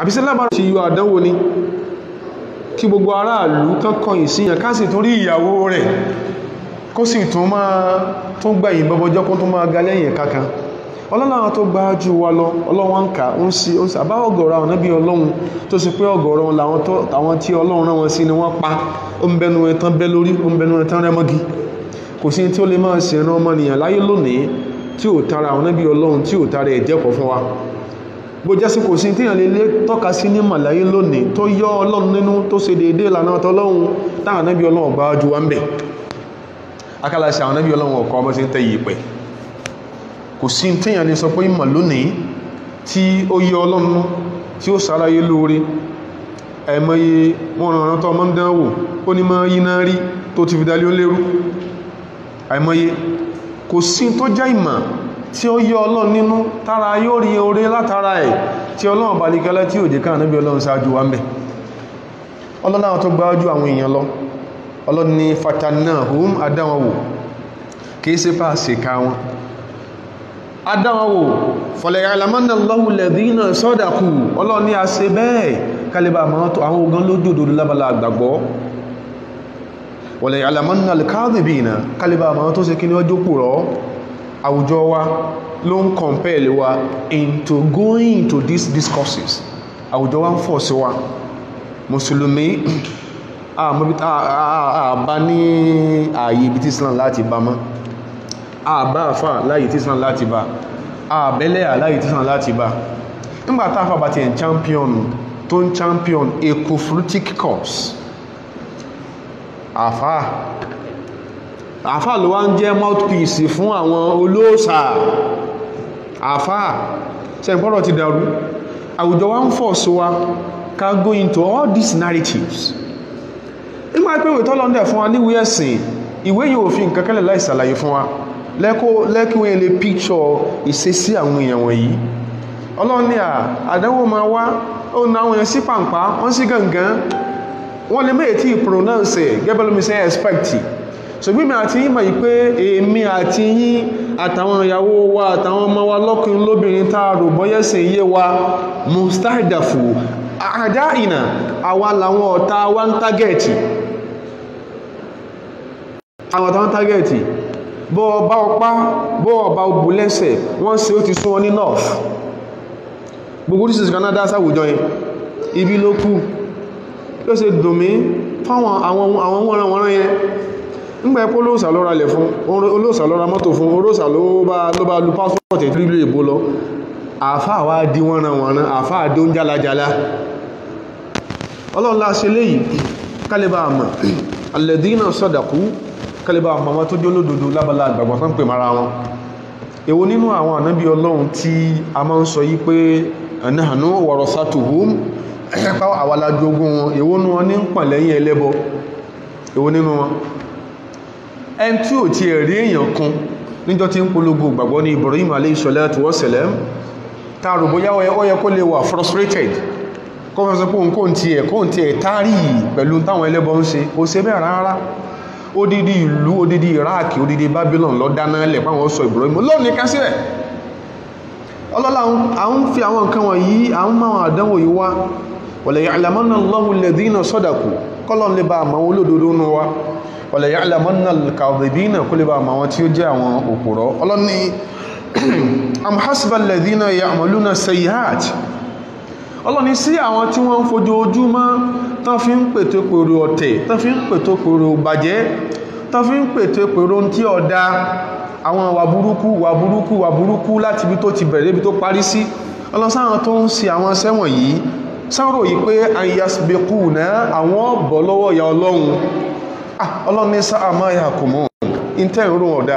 àbísí lábára ṣe yọ àdánwò ni kí gbogbo aráàlú kankan ìsìyàn ká sì tún rí ìyàwó rẹ̀ kó sì tún máa tún gbẹ̀yìn bọ́bọ́jọ́ kó tún máa ga lẹ́yìn kankan ọlọ́láwọn tó gbá jù wa lọ ọlọ́wọ́n ń kà ń sí ó sì àbá ọgọ̀rọ̀ àwọn nábí ọlọ́run tó sì pé ọgọ̀rọ̀ àwọn tí ọlọ́run rán wọn sí ni wọ́n pa ó ń bẹnu ẹ̀tán bẹ́ lórí ó ń bẹnu ẹ̀tán rẹ́mọ́gí kò sí tí ó lè máa ṣe ẹran ọmọnìyàn láyé lónìí tí ò tara àwọn nábí ọlọ́run tí ò tara ẹ̀jẹ̀kọ̀ fún wa bó jẹ́ sí kò sí tí èèyàn lè tọ́ka sí ní màláyé lónìí tó yọ ọlọ́run nínú tó ṣe déédéé ìlànà tọlọ́run táwọn nábí ọlọ́run gbá jù wá ń bẹ̀ akálàṣe àwọn nábí ọlọ́run ọkọ̀ ọmọ sí ń tẹ́ yìí pẹ̀ kò sí tíyàn lè sọ pé ìmọ̀ lónìí tí ó yẹ ọlọ́run tí ó sáráyé lóore ẹ̀mọ́ye wọ́n rán tó ọmọ dánwò ó ní máa yíná rí tó ti fi dalé ó lérú ẹ̀mọ́ye kò sí tó jẹ́ ìmọ̀ tí ó yẹ ọlọ́run nínú tára yóò rí oore látara ẹ̀ tí ọlọ́run bá lígẹ́lẹ́ tí ò jẹ́ káà níbi ọlọ́run ṣáájú wa ń bẹ̀ ọlọ́run tó gbájú àwọn èèyàn lọ ọlọ́run ní fatanahum adáwọn wò kìí ṣe fàṣẹ ká wọn adáwọ̀wò fọ̀lẹ̀ alamọ́nà lọ́wọ́ lẹ́dínà sọ́dàkù ọlọ́ni a ṣe bẹ́ẹ̀ kalibà máa tó àwọn ogun lójòdó lábàlá àgbàgbọ́ wọ̀lẹ̀ alamọ́nà alkadibina kalibà máa tó ṣe kí ní ọjọ́ pùrọ́ àwùjọ wa ló ń compel wa into going into these discourses àwùjọ wa ń fọ̀ sí wa mùsùlùmí àbá ní ààyè ibi tí Islam láti bá mọ́ àbá àfà láyé tí sàn láti bá àbẹ́lẹ̀ àláyé tí sàn láti bá nígbàtá àfà bá ti ẹ̀ champion tó ń champion ecofruitic course àfà àfà ló wá ń jẹ́ mouthpiece fún àwọn olóòsà àfà sẹ́gbọ́rọ̀ ti dàrú àwùjọ wa ń fọ̀ sí wa ká go into all these narratives nígbà pé ìwé tọ́lọ́ndẹ̀ fún wa níwé ẹ̀sìn ìwé yóò fi nǹkan kẹ́lẹ̀ láì ṣàlàyé fún wa lẹ́kùn ilé píkṣọ́ ìṣesí àwọn èèyàn wọ̀nyí ọlọ́run ní àdánwò máa wá ó na àwọn èèyàn sí pàǹpá wọ́n sí gangan wọ́n lè mẹ́ẹ̀ tí pronounce gẹ́bẹ̀lómi sẹ́ expect ṣùgbọ́n mi àti yín mọ̀ yí pé èmi àti yín àtàwọn ìyàwó wa àtàwọn ọmọ wa lọ́kùnrin lóbìnrin tá a rò bọ́yẹ̀sìn yé wa mustahdafu àdá ìnà àwa làwọn ọ̀tá wa ń tágẹ̀ẹ̀tì àwọn ọ̀tá ń tágẹ̀ẹ̀tì bọ́ ọba ọpá bọ́ ọba obù lẹ́sẹ̀ wọ́n ṣe ó ti sún wọn ní north gbogbo orísìí canada sáwùjọ yẹn ibi ló kú ló ṣe dùnmí fáwọn àwọn wọ́nran wọ́nran yẹn nígbà ẹ̀pọ̀ olóòsà ló ra lẹ̀ fún olóòsà ló ra mọ́tò fún olóòsà ló bá lu pásọ̀tì ìlú èbó lọ àfáà wá di wọ́nran wọ́nran àfáà dó ń jálajàlá ọlọ́run láṣẹ léyìí kálíbà àmà alẹ́dínà sọ́dàkú kálíbà àmàmà tó jólódodo lábàlá àgbàgbà tán pè mara wọn èwo nínú àwọn ànábí ọlọ́run tí a máa ń sọ yí pé ẹ̀nàánú wọ̀rọ̀ sátòhóm ẹ̀yẹ́pá àwàlájogún wọn èwo nínú wọn ní ń pàn lẹ́yìn ẹlẹ́bọ èwo nínú wọn ẹn tí ò ti ẹ̀rí èèyàn kan níjọ́ tí ń polongo gbàgbọ́ ní Ibrahim alayhi salatu wa salam táàrù bóyá ó yẹ kó lè wà frustrated kó fẹ́ sọ pé òun kò tí ẹ̀ kó tí ẹ̀ tárì pẹ̀lú táwọn ẹlẹ́bọ ń ṣe kò ṣe bẹ́ẹ̀ rárá odidi ìlú odidi Iraq odidi Babylon lọ dáná lẹ̀ páwọn sọ Ibrahim lónìí kan sílẹ̀ ọlọ́lá àwọn fi àwọn nǹkan wọ̀nyí àwọn máa àdánwò yìí wá wala ya'lamanna Allahu alladhina sadaqu kọ́lọ̀n lè bá àmà wọn olódodo nù wá wala ya'lamanna al-kadhibina kó lè bá àmà wọn tí ó jẹ́ àwọn òpùrọ́ ọlọ́ni am hasiba alladhina ya'maluna sayyi'at ọlọ́ni sí àwọn tí wọ́n ń fojoojúmọ́ tán fi ń pètò pèrò ọ̀tẹ̀ tán fi ń pètò pèrò bàjẹ́ tán fi ń pètò pèrò tí ọ̀dá àwọn wà burúkú wà burúkú wà burúkú láti ibi tó ti bẹ̀rẹ̀ ibi tó parí sí ọlọ́sáwọn tó ń ṣe àwọn sẹ́wọ̀n yìí sáwọ́rò yìí pé ayasbeku náà àwọn bọ̀ lọ́wọ́ ìyà ọlọ́run ọlọ́run ní sáà máa yà kò mọ́ ìtẹ́ ìrún ọ̀dá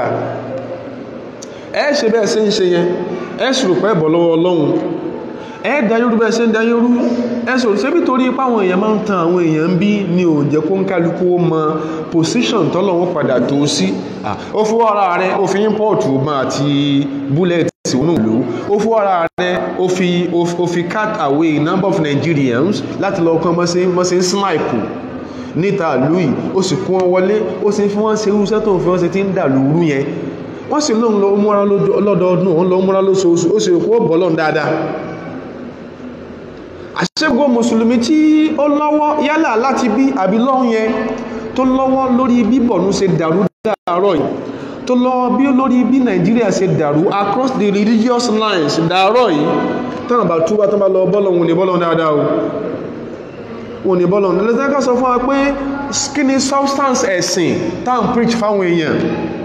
ẹ ṣe bẹ́ẹ̀ ṣe ń ṣe yẹn ẹ ṣùrù pẹ́ bọ̀ lọ́wọ́ ọlọ́run ẹ dayórú bẹ́ẹ̀ ṣe ń dayórú ẹ sọ̀rọ̀ ṣébí torí ipá àwọn èèyàn máa ń tan àwọn èèyàn bí ní ò jẹ́ kó ń kálukú ó mọ position tọ́lọ́wọ́ padà tó sí ó fún ara rẹ̀ ó fi import ma àti bullet wọnú ìlú ó fún ara rẹ̀ ó fi ó fi cut away number of Nigerians láti lọ kán mọ́sí snipe níta ìlú yìí ó sì kún wọn wọlé ó sì fi wọ́n ṣe irúṣẹ́ tó ń fi wọ́n ṣe ti ń dà lóru yẹn wọ́n sì lóun lọ múra lọ́dọọdún òun lọ múra lóṣooṣù ó sì kó bọ́lọ̀ dáadáa àṣẹ́gbò mùsùlùmí tí ó lọ́wọ́ yálà láti bí àbí lọ́hun yẹn tó lọ́wọ́ lórí bí bọ̀nú ṣe dàrú dáàrọ̀ yìí tó lọ́wọ́ bí lórí bí nàìjíríà ṣe dàrú across the religious lines dáàrọ̀ yìí tánà bá túbá tán bá lọ bọ́lọ̀ wọn ni bọ́lọ̀ dáadáa o wọn ni bọ́lọ̀ lẹ́sẹ̀ká sọ fún wa pé kí ni substance ẹ̀sìn tán preach fáwọn èèyàn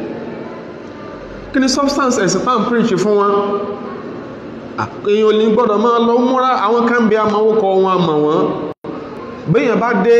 kí ni substance ẹ̀sìn tán preach fún wọn èyàn ò ní gbọ́dọ̀ máa lọ múra àwọn kan bí a máa wókọ wọn àmà wọn bẹ́yàn bá dé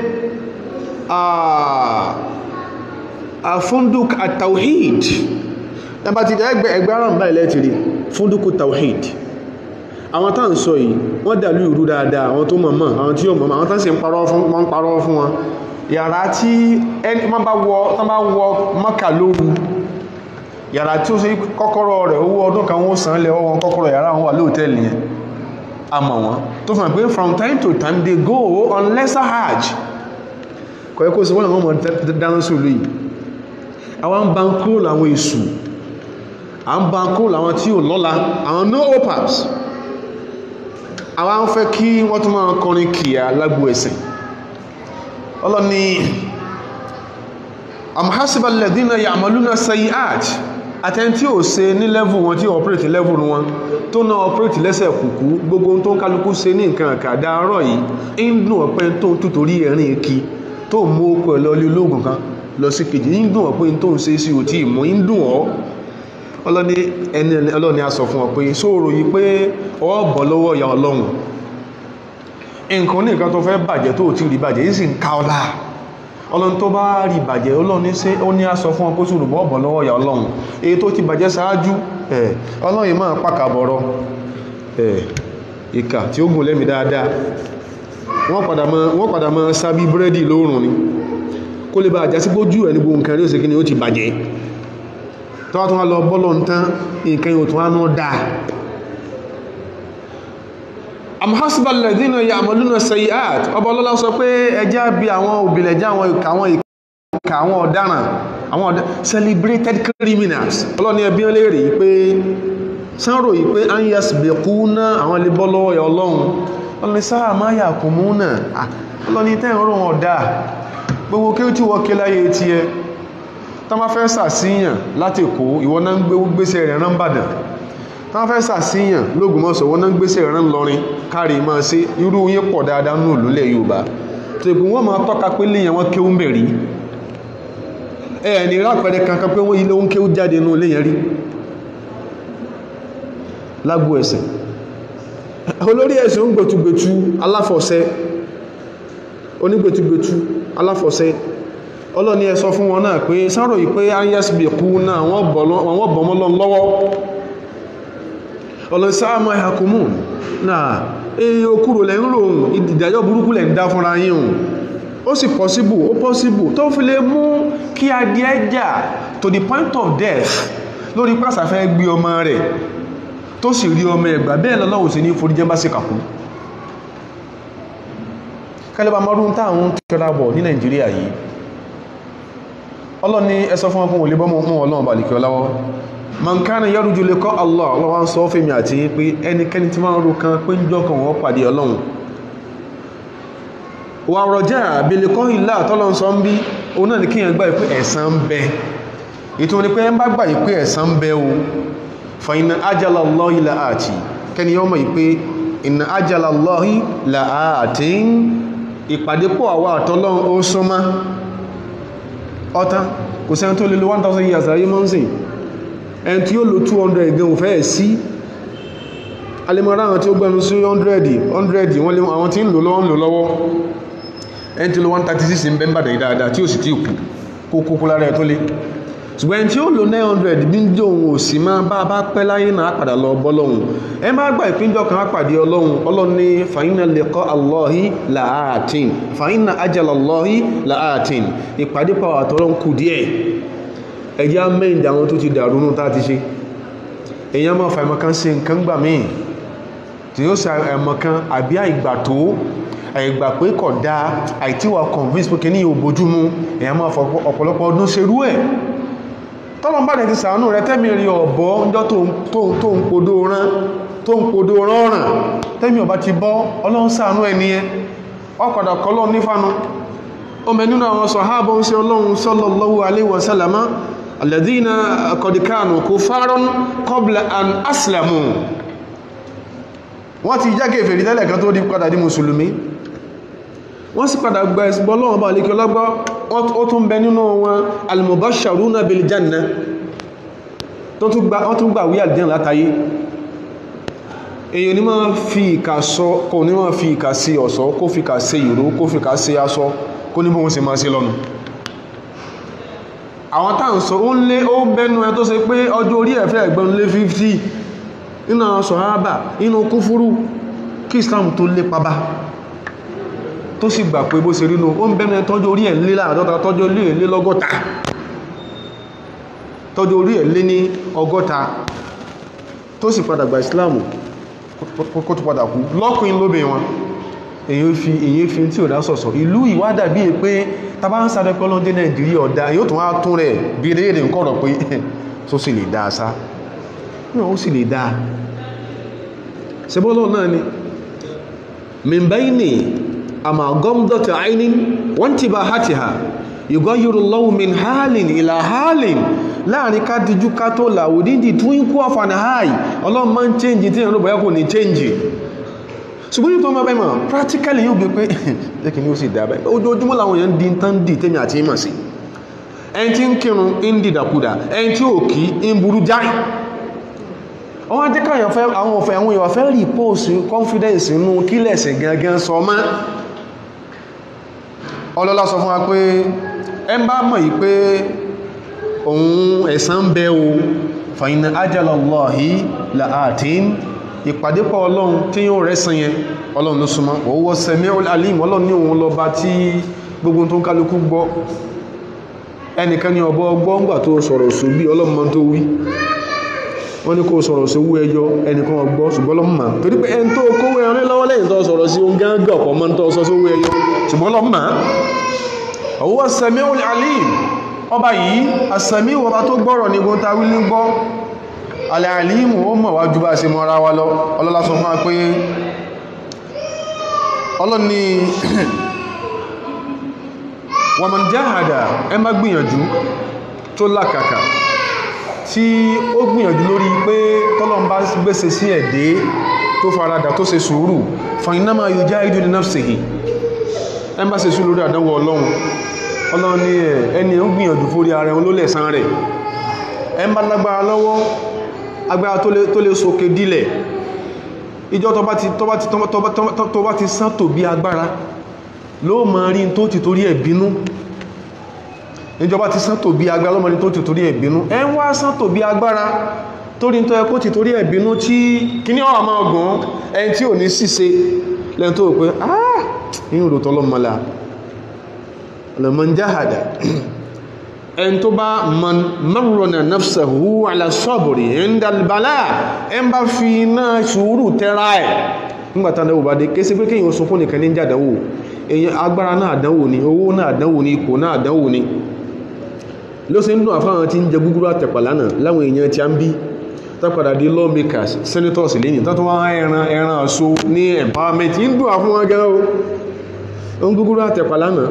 funduk at-tawhid ẹbá ti jẹ́ ẹgbẹ́ ẹgbẹ́ ara mbá ilẹ̀ tìrí funduk at-tawhid àwọn tá ń sọ yìí wọ́n dàlú ìrú dáadáa àwọn tó mọ̀mọ̀ àwọn tí ó mọ̀mọ̀ àwọn tán sì ń parọ́ fún wọn parọ́ fún wọn yàrá tí ẹni wọ́n bá wọ Mákà lóru yàrá tí ó ṣe kọ́kọ́rọ́ rẹ̀ owó ọdún kan wọ́n san lẹ̀ ọwọ́n kọ́kọ́rọ́ yàrá wọn wà lóòtẹ́lì yẹn a mọ̀ wọ́n tó fún pé from time to time they go on lesser hajj kọ̀ ẹ́kọ́ sí wọ́n àwọn ọmọ dáná sólú yìí àwọn ń bankroll àwọn èṣù à ń bankroll àwọn tí ò lọ́la àwọn no opers àwọn ń fẹ́ kí wọ́n tún máa kọrin kìíyà lágbo ẹ̀sìn ọlọ́ni amhasiba alladhina ya'maluna sayi'at àtẹni tí ó ṣe ní level wọn tí operate level wọn tó náà operate lẹ́sẹ̀ kùkú gbogbo tó ń kálukú ṣe ní nǹkan àkàdá ọ̀rọ̀ yìí ń dùn ọ̀pẹ́ tó ń tútorí ẹ̀rin kí tó mú okò ẹ̀ lọ́lé ológun kan lọ sí kejì ń dùn ọ̀pẹ́ tó ń ṣe sí òtí ìmọ̀ ń dùn ọ́ ọlọ́ni ẹni ọlọ́ni a sọ fún ọ pé sóòrò yìí pé ọ bọ̀ lọ́wọ́ ìyá ọlọ́run nǹkan ní nǹkan tó fẹ́ bàjẹ́ tó ti rí bàjẹ́ yìí sì ń ká ọlá ọlọ́run tó bá rí bàjẹ́ ọlọ́run ṣe ó ní a sọ fún ọkọ́ sí olùbọ́ ọ̀bọ̀ lọ́wọ́ ìyà ọlọ́run èyí tó ti bàjẹ́ sáájú ẹ̀ ọlọ́run yìí máa pàkàbọ̀rọ̀ ẹ̀ ìkà tí ó gùn lẹ́mì dáadáa wọ́n padà máa sábí búrẹ́dì lóòrùn ni kó lè bá àjá sí gbójú ẹ̀ ní gbogbo nǹkan rí òsèkí ni ó ti bàjẹ́ tó wá tó wá lọ bọ́lọ̀ ń tán nǹkan yóò tó wá náà dáa amhasiba alladhina ya'maluna sayi'at ọba ọlọ́lá sọ pé ẹjá bí àwọn òbìlẹ̀já àwọn ìkà àwọn ìkà àwọn ọ̀daràn àwọn celebrated criminals ọlọ́ni ẹbí wọn léèrè pé sánrò yìí pé an yasbiquna àwọn ilé bọ́ lọ́wọ́ ọlọ́run ọlọ́ni sáà má yà kù mú náà ọlọ́ni tẹ́ ìrọ̀ wọn ọ̀dá gbogbo kí ó tí wọ́n ké láyé tí ẹ tán bá fẹ́ sàsíyàn láti kó ìwọ náà ń gbé gbèsè rẹ̀ rán bàdàn tán fẹ́ sàsíyàn lóògùnmọ́sọ̀ wọ́n náà ń gbèsè rán lọrin kárí máa ṣe irú yín pọ̀ dáadáa nù lólẹ̀ Yorùbá tó ìpín wọ́n máa tọ́ka pé léyìn wọn kéwú mẹ́rí ẹ̀ ní rápẹrẹ kankan pé wọ́n ilé ń kéwú jáde nù léyìn rí lágbó ẹ̀sẹ̀ olórí ẹ̀sẹ̀ ń gbẹ̀tugbẹ̀tu aláfọ̀ṣẹ́ onígbẹ̀tugbẹ̀tu aláfọ̀ṣẹ́ ọlọ́ni ẹ sọ fún wọn náà pé sáró yìí pé ayẹ́sìbì kú náà wọ́n bọ̀mọ́ lọ lọ́wọ́ ọlọ́sáàmọ́ ẹ̀hàkùnmù náà èyí okúrò lẹ́ ń ròhùn ìdìdájọ́ burúkú lẹ́ ń dá fúnra yín ó sì possible ó possible tó fi lè mú kí adìẹ jà to the point of death lórí pàṣàfẹ́ gbé ọmọ rẹ̀ tó sì rí ọmọ ẹ̀gbà bẹ́ẹ̀ lọ́lọ́wọ́ sí ní foríjẹ́ bá sì kàkú kálẹ́bà mọ́rún táwọn tẹ́ra bọ̀ ní Nàìjíríà yìí ọlọ́ni ẹsọ fún ọkùn olè bọ́mọ̀ fún ọlọ́run bàlìkì ọláwọ́ man kana yarju liqa Allah ọlọ́wọ́ ń sọ fèmí àti pé ẹnikẹ́ni tí máa ń ro kan pé ń jọkàn wọ́n pàdé ọlọ́run wà rọjá àbílẹ̀kọ́ ìlà tọ́lọ́ sọ ń bí òun náà ní kíyàn gbà pé ẹ̀san ń bẹ ètò ní pé ẹ bá gbà pé ẹ̀san ń bẹ o fa inna ajala Allahi la'ati kẹni yọmọ pé inna ajala Allahi la'ati ìpàdé pọ̀ àwọ àtọ́lọ́run ó súnmọ́ ọ̀tá kò sẹ́ni tó lè lo 1000 years ayé mọ́ sí ẹni tí ó lo 200 gan ò fẹ́ sí alẹ́mọ̀rá àwọn tí ó gbẹ́nu sí 100 100 wọ́n lè àwọn tí ń lò lọ́wọ́ ń lò lọ́wọ́ ẹni tí ó lo 136 ń bẹ́mbàdà ìdáadáa tí ó sì tí kù kó kókó lára ẹ̀ tó lé ṣùgbọ́n ẹni tí ó lo 900 bí ń jẹ́ òun ò sì máa bá bá pẹ́ láyé náà padà lọ bọ́lọ́hun ẹ má gbà ìpínjọ́ kan á pàdé ọlọ́run ọlọ́run ní fàyínà liqa Allahi la'atin fàyínà ajala Allahi la'atin ìpàdé pàwọ̀ àtọ́lọ́run kù díẹ̀ ẹjẹ́ mẹ́ìdà àwọn tó ti dàrú nù tá ti ṣe èyàn máa fàìmọ̀ kan ṣe nǹkan gbà míì tí ó ṣe ẹ̀mọ̀ kan àbí àìgbà tó àìgbà pé kọ̀ dá àìtíwà convince pé kí ní ò bójúmú èyàn máa fọ ọ̀pọ̀lọpọ̀ ọdún ṣerú ẹ̀ tọ́lọ́n bá ti sàánú rẹ tẹ́mì rí ọ̀bọ́ ọjọ́ tó ń podó rán tó ń podó rán ọ̀ràn tẹ́mì ọba ti bọ́ ọlọ́run sàánú ẹni ẹ ọkọ̀dà kọlọ́ nífànú ọmọ nínú àwọn sọ̀hábọ̀ ń ṣe ọlọ́run sallallahu alaihi wasallama alladhina qad kanu kufaran qabla an aslamu wọ́n ti jágé fèrè tẹ́lẹ̀ kan tó di padà di mùsùlùmí wọ́n sì padà gba ẹ̀sìbọ́ lọ́wọ́ bá lékẹ́ lọ́gbọ́ ó tún bẹ nínú wọn al-mubashsharuna bil janna tó tún gbà wí àlìjẹ́ látayé èyàn ní máa fi ìkà sọ kò ní máa fi ìkà sí ọ̀ṣọ́ kó fi ìkà sí ìró kó fi ìkà sí aṣọ kó ní bóhun ṣe máa ṣe lọ́nu àwọn táà ń sọ ó ń lé ó bẹ́nu ẹ tó ṣe pé ọjọ́ orí ẹ̀fẹ́ ẹ̀gbọ́n lé 50 nínú àwọn sọ̀hábà inú kúfúrú kí Islam tó lé pabá tó sì gbà pé bó ṣe rínú ó ń bẹ́nu ẹ tọ́jú orí ẹ̀ lé láàdọ́ta tọ́jú orí ẹ̀ lé lọ́gọ́ta tọ́jú orí ẹ̀ lé ní ọgọ́ta tó sì padà gba Islam kó tó padà kú lọ́kùnrin lóbe wọn èyí fi èyí fi tí ò dá sọ̀sọ̀ ìlú ìwádà bí i pé tàbá ń sáré pé ọlọ́dé nàìjíríà ọ̀dá yóò tún wá tún rẹ̀ bí i léèrè nǹkan rọ̀ pé tó sì lè dáa sá náà ó sì lè dáa ṣebọ́lọ́ náà ni min bayni àmà gọ́mdọ̀tì àìní wọ́n ti bá hàtì ha yùgọ́ yìí lọ́wọ́ min hálìn ìlà hálìn láàrin ká dijú ká tó làwò dídì tún ikú ọ̀fà ní háì ọlọ́run máa ń change tí ìrànlọ́bọ̀ yẹ́ kò ní change ṣùgbọ́n tó máa bẹ́ mọ̀ practically yóò gbé pé lẹ́kì ní ó sì dábẹ́ ojoojúmọ́ làwọn èèyàn di tán dì tẹ́mi àti ìmọ̀ sí ẹni tí ń kírun ń dìdàkudà ẹni tí ò kí ń burú jáì wọ́n jẹ́ káyàn fẹ́ àwọn ọ̀fẹ́ àwọn èèyàn fẹ́ rí post confidence inú kílẹ̀sẹ̀ gangan sọ mọ́ ọlọ́lá sọ fún wa pé ẹ bá mọ̀ yìí pé òun ẹ̀san ń bẹ o fa inna ajalallahi la'atin ìpàdépọ̀ ọlọ́run tí yóò rẹ́sàn yẹn ọlọ́run ló súnmọ́ owó sẹ̀mí alim ọlọ́run ní òun lọba tí gbogbo tó ń kálukú gbọ́ ẹnìkan ní ọbọ̀ ọgbọ́ ńgbà tó sọ̀rọ̀ sóbí ọlọ́run máa tó wí wọ́n ní kó sọ̀rọ̀ sí owó ẹjọ́ ẹnìkan ọgbọ́ ṣùgbọ́n ọlọ́run máa torí pé ẹni tó kówó ẹrin lọ́wọ́ lẹ́yìn tó sọ̀rọ̀ sí ohun gángan ọ̀pọ̀ mọ́ tó sọ sí owó ẹjọ́ ṣùgbọ́n ọlọ́run máa owó sẹ̀mí alim ọba yìí àsẹ̀mí ọba tó gbọ́rọ̀ ní gbọ́n ta wí ní gbọ́ alàálìmù ó mọ̀ wájú bá ṣe mọ́ra wa lọ ọlọ́lá sọ fún wa pé ọlọ́ni wa man jahada ẹ má gbìyànjú tó lákàkà tí ó gbìyànjú lórí pé tọ́lọ́n bá gbèsè sí ẹ̀dẹ́ tó faradà tó ṣe sùúrù fa innama yujahidu li nafsihi ẹ má ṣe sùúrù lórí àdánwò ọlọ́run ọlọ́run ní ẹni ń gbìyànjú fórí ara ẹ̀ ló lẹ̀san rẹ̀ ẹ má lágbára lọ́wọ́ agbára tó lè sókè dílẹ̀ ìjọ tó bá ti sán tó bí agbára ló mọ̀ rí tó ti torí ẹ̀bínú ìjọba ti sán tó bí agbára ló mọ̀ rí tó ti torí ẹ̀bínú ẹ ń wá sán tó bí agbára torí tó ẹkó ti torí ẹ̀bínú tí kí ní ọ̀rọ̀ máa gùn ẹni tí ò ní ṣíṣe lẹ́n tó pé ah inú rò tọ́lọ́mọlá lọ́mọ jáhàdà ẹn tó bá man marrona nafsahu ala sabri inda albala ẹn bá fi náà sùúrù tẹ́ra ẹ̀ nígbàtà àdánwò bá dé kése pé kíyàn sọ fún nìkan ní jàdánwò èyàn agbára náà àdánwò ni owó náà àdánwò ni ipò náà àdánwò ni ló sì ń dùn àfáwọn tí ń jẹ gúgúrú àtẹ̀pà lánàá láwọn èèyàn tí a ń bí tápadà di lawmakers senators lẹ́yìn tó tún wá ẹran ẹran àṣọ ní empowerment ń dùn àfún wọn gan o ń gúgúrú àtẹ̀pà lánàá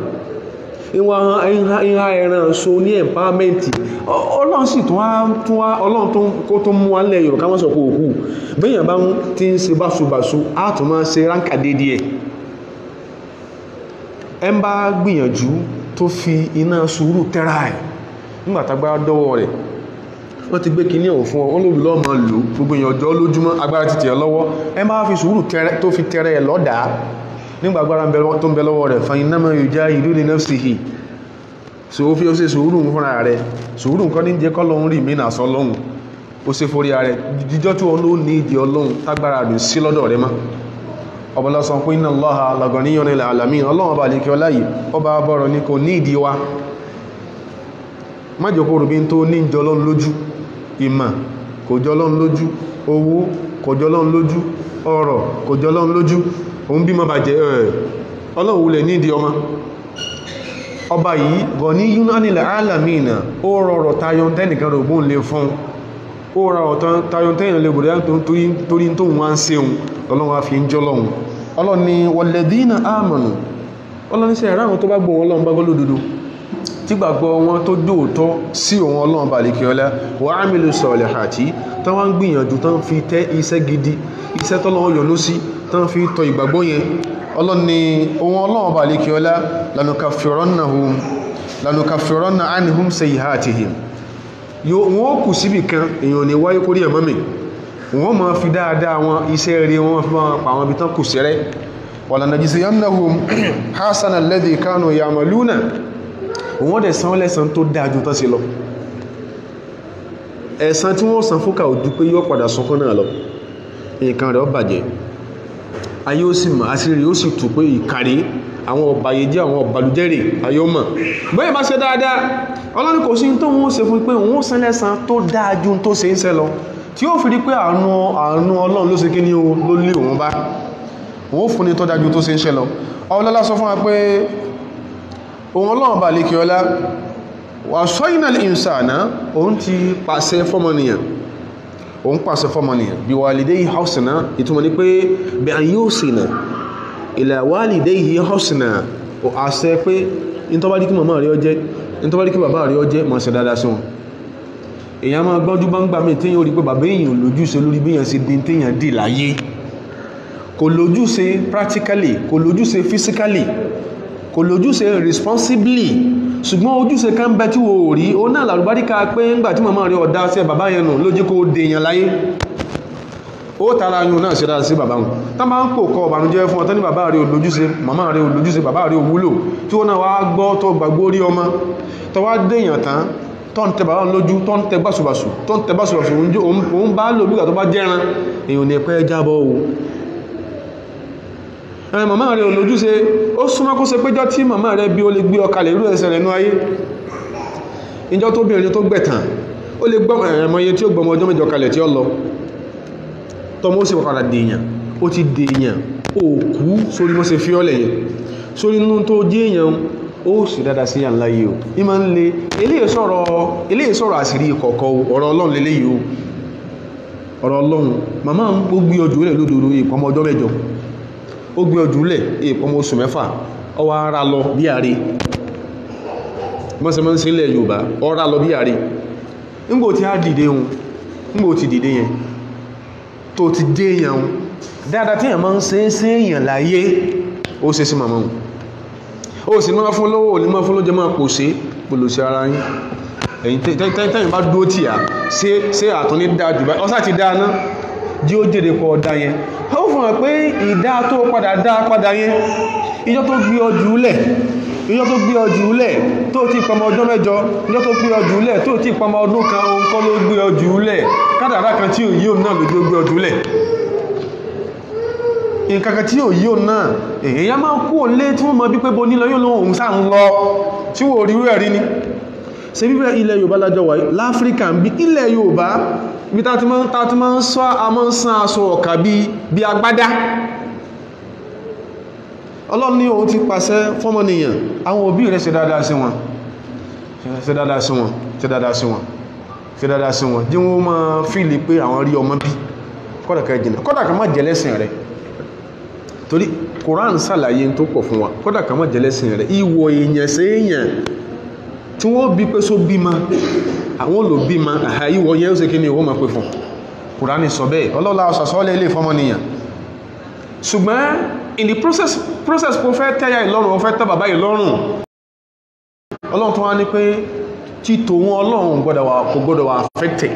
ìhà ẹran so ní empowerment ọlọ́run sì tún wá ọlọ́run kó tó mú wálẹ̀ yorùbá wọ́n sọ pé òkú bẹ́yàn bá ti ń ṣe báṣubàṣu á tún máa ṣe ránkà dédé ẹ̀ ẹ ń bá gbìyànjú tó fi iná sùúrù tẹ́ra ẹ̀ nígbàtàgbára dọ́wọ́ rẹ̀ wọ́n ti gbé kíní ọ̀hún fún ọ wọ́n lóbi lọ́ọ́ máa lò gbogbo èèyàn ọjọ́ lójúmọ́ agbára ti tẹ̀ lọ́wọ́ ẹ máa fi sùúrù tó fi tẹ́rẹ̀ ẹ̀ lọ́dàá nígbàgbára tó ń bẹ lọ́wọ́ rẹ̀ fa iná mẹ́rin já ìlú ní nafsihi so ó fi ó ṣe sùúrù fúnra rẹ̀ sùúrù nǹkan ní jẹ́ kọ́lọ́run rí mí nàṣọ lọ́hùn ó ṣe forí rẹ̀ jíjọ́ tí wọn ló ní ìdí ọlọ́run tágbára rẹ̀ sí lọ́dọ̀ rẹ̀ mọ́ ọbọ̀lọ́sọ pé inna Allaha laganiyyun 'anil 'alamin ọlọ́run ọba àlekí ọlá yìí ọba bọ́rọ̀ ní kò ní ìdí wa májòkó rùbí tó ní ìjọlọ́run lójú ìmọ̀ kò jọlọ́run lójú owó kò jọlọ́run lójú ọrọ̀ kò jọlọ́run lójú òun bí mọ́ bà jẹ́ ẹ̀ ọlọ́run wulẹ̀ ní ìdí ọmọ ọba yìí gọ̀ní yúnánilẹ̀ alamina ó rọrọ̀ tayọ tẹ́nìkan rògbón lè fún ó rọrọ̀ tayọ tẹ́yìn lè bòrò torí tó wọ́n ń seun ọlọ́run fi ń jọlọ́run ọlọ́ni wọ̀lẹ̀dínà àmọ̀nù ọlọ́ni sí ẹ̀ráhùn tó bá gbọ́ wọn ọlọ́run bá gbọ́ lódodo tí gbàgbọ́ wọn tó dóòtọ́ sí òun ọlọ́run bá lè kí ọlá wọ́n á mílò sọ̀rọ̀lẹ̀ àti tán wá ń gbìyànjú tán fi tẹ́ iṣẹ́ gidi iṣẹ́ tọ́lọ́run yọ́nú sí tán fi tọ ìgbàgbọ́ yẹn ọlọ́ni ohun ọlọ́run bá lè kí ọlá lanukafirọ́nà anihum sayyihatihim wọ́n kù síbì kan èèyàn ní wáyé kórí ẹ̀mọ́ mi wọ́n ma fi dáadáa wọn iṣẹ́ rí wọn fi máa pa àwọn ibi tán kù sẹ́rẹ́ walanajziyannahum hasana alladhi kanu ya'maluna wọ́n dẹ̀ san lẹ́san tó dájú tán sí lọ ẹ̀san tí wọ́n san fúkà ojú pé yóò padà sọkún náà lọ nǹkan rẹ̀ ó bàjẹ́ ayé ó sì mọ̀ àṣírí ó sì tù pé ìkàrí àwọn ọ̀bàyéjẹ́ àwọn ọ̀bàlújẹ́rẹ̀ ayé ó mọ̀ bẹ́ẹ̀ bá ṣe dáadáa ọlọ́run kò sí tó wọ́n ṣe fún pé wọ́n san lẹ́san tó dájú tó ṣe ń ṣe lọ tí ó fi rí pé àánú àánú ọlọ́run ló ṣe kí ní ló lé òun bá wọ́n fún ní tó dájú tó ṣe ń ṣe lọ ọlọ́lá sọ fún wa pé òun ọlọ́run bá lè kí ọlá wà sọ́yìnàlì ìsànà òun ti pàṣẹ fọ́mọnìyàn òun pàṣẹ fọ́mọnìyàn bí walidayhi husna ìtumọ̀ ní pé bí an yusina ila walidayhi husna ò àṣẹ pé in tó bá dí kí màmá rí ọjẹ́ in tó bá dí kí bàbá rí ọjẹ́ mọ̀ ṣe dáadáa sí wọn èyàn máa gbọ́njú bá ń gbà mí téyàn orí pé bàbá èèyàn lójúṣe lórí bí èèyàn ṣe dín téyàn dì láyé kò lójúṣe practically kò lójúṣe physically kò lójúṣe responsibly ṣùgbọ́n ojúṣe kan bẹ tí wo rí ó náà làrúbáríkà pé ńgbà tí màmá rí ọ̀dá sí bàbá yẹn nù lójú kó dèèyàn láyé ó tara yun náà ṣe dára sí bàbá wọn tán bá ń pò kọ ọ̀bànújẹ́ fún ọ̀tọ́ ní bàbá rí olójúṣe màmá rí olójúṣe bàbá rí òwúlò tí ó náà wá gbọ́ tó gbàgbó rí ọmọ tó wá dèèyàn tán tó ń tẹ bàbá lójú tó ń tẹ báṣubàṣù tó ń tẹ báṣubàṣù òun bá lò bí tó bá jẹ́ran èèyàn ní pẹ́ jábọ́ o ẹ̀rìn màmá rẹ̀ olójúṣe ó súnmọ́ kó ṣe péjọ́ tí màmá rẹ̀ bí ó lè gbé ọkalẹ̀ irú ẹsẹ̀ rẹ̀ ní ayé ìjọ tó bí ẹni tó gbẹ̀tàn ó lè gbọ́ ẹ̀mọye tí ó gbọmọ ọjọ́ mẹ́jọ kalẹ̀ tí ó lọ tọmọ ó sì wọ́kàrà dèèyàn ó ti dèèyàn ó kú sórí mọ́ ṣe fi ọ́lẹ̀ yẹn sórí inú tó jẹ́ èèyàn ó sì dáadáa sí yàn láyé o ní máa ń le eléyìí sọ̀rọ̀ àṣírí ìkọ̀kọ̀ ọ̀rọ̀ ọlọ́run lélẹ́yìí o ọ̀rọ̀ ọlọ́run màmá ń gbé ọjọ́ rẹ̀ lódòdó ìpọmọ ọjọ́ mẹ́jọ ó gbé ọjọ́ lẹ̀ ìpọmọ oṣù mẹ́fà ọwọ́ ara lọ bí àrí mọ́sẹ̀mọ́ sí ilẹ̀ Yorùbá ọ̀rá lọ bí àrí ńgbò tí a dìde hun ńgbò ti dìde yẹn tó ti dé yẹn hun dáadáa tí èèyàn máa ń ṣe é sí èèyàn láyé ó ṣe sí màmá hun ó sì máa fún lọ́wọ́ òní máa fún lóúnjẹ máa pò sí pòlò sí ara yín ẹ̀yìn tẹ́yìn bá dúró tì á ṣé àtún ní dáa jù báyìí ọ́sà ti dáa ná jí ó jèrè pọ̀ ọ̀dá yẹn ó fún wọn pé ìdá tó padà dá padà yẹn ìjọ tó gbé ọjù lẹ̀ ìjọ tó gbé ọjù lẹ̀ tó ti pọmọ ọjọ́ mẹ́jọ ìjọ tó gbé ọjù lẹ̀ tó ti pọmọ ọdún kan òun kọ́ ló gbé ọjù lẹ̀ kádàrá kan tí ò yí òun náà lójú gbé ọjù lẹ̀ nǹkankan tí ò yí òun náà èyàn máa kú òlé tí wọ́n mọ̀ bí pé bo nílọ yóò lóhun òun sáà ń lọ tí wò rí rẹ̀ rí ní ṣe bíbẹ̀ ilẹ̀ Yorùbá lájọ wà láfíríkà ń bí ilẹ̀ Yorùbá bí tá ti máa ń sọ a máa ń sán aṣọ ọ̀kà bí agbádá Ọlọ́run ní òun ti pàṣẹ fọ́mọnìyàn àwọn òbí rẹ̀ ṣe dáadáa sí wọn ṣe dáadáa sí wọn ṣe dáadáa sí wọn ṣe dáadáa sí wọn jí wọ́n máa fíìlì pé àwọn rí ọmọ bí kọ́dàkà jìnà kọ́dàkà má jẹ́lẹ́sìn rẹ̀ torí Quran ṣàlàyé tó pọ̀ fún wa kọ́dàkà má jẹ́lẹ́sìn rẹ̀ ìwọ̀ èèyàn sí èèyàn tí wọ́n bí pé só bímọ àwọn olò bímọ àhà ìwọ̀ yẹn ó ṣe kí ni ó máa pè fún Kùránì sọ bẹ́ẹ̀ ọlọ́lá ọ̀sàsọ́lẹ̀ ilé ìfọmọnìyàn ṣùgbọ́n in the process process kò fẹ́ tẹ́yà ìlọ́rùn ó fẹ́ tẹ́ bàbá ìlọ́rùn ọlọ́run tó wá ní pé títò wọn ọlọ́run kò gbọ́dọ̀ wà affected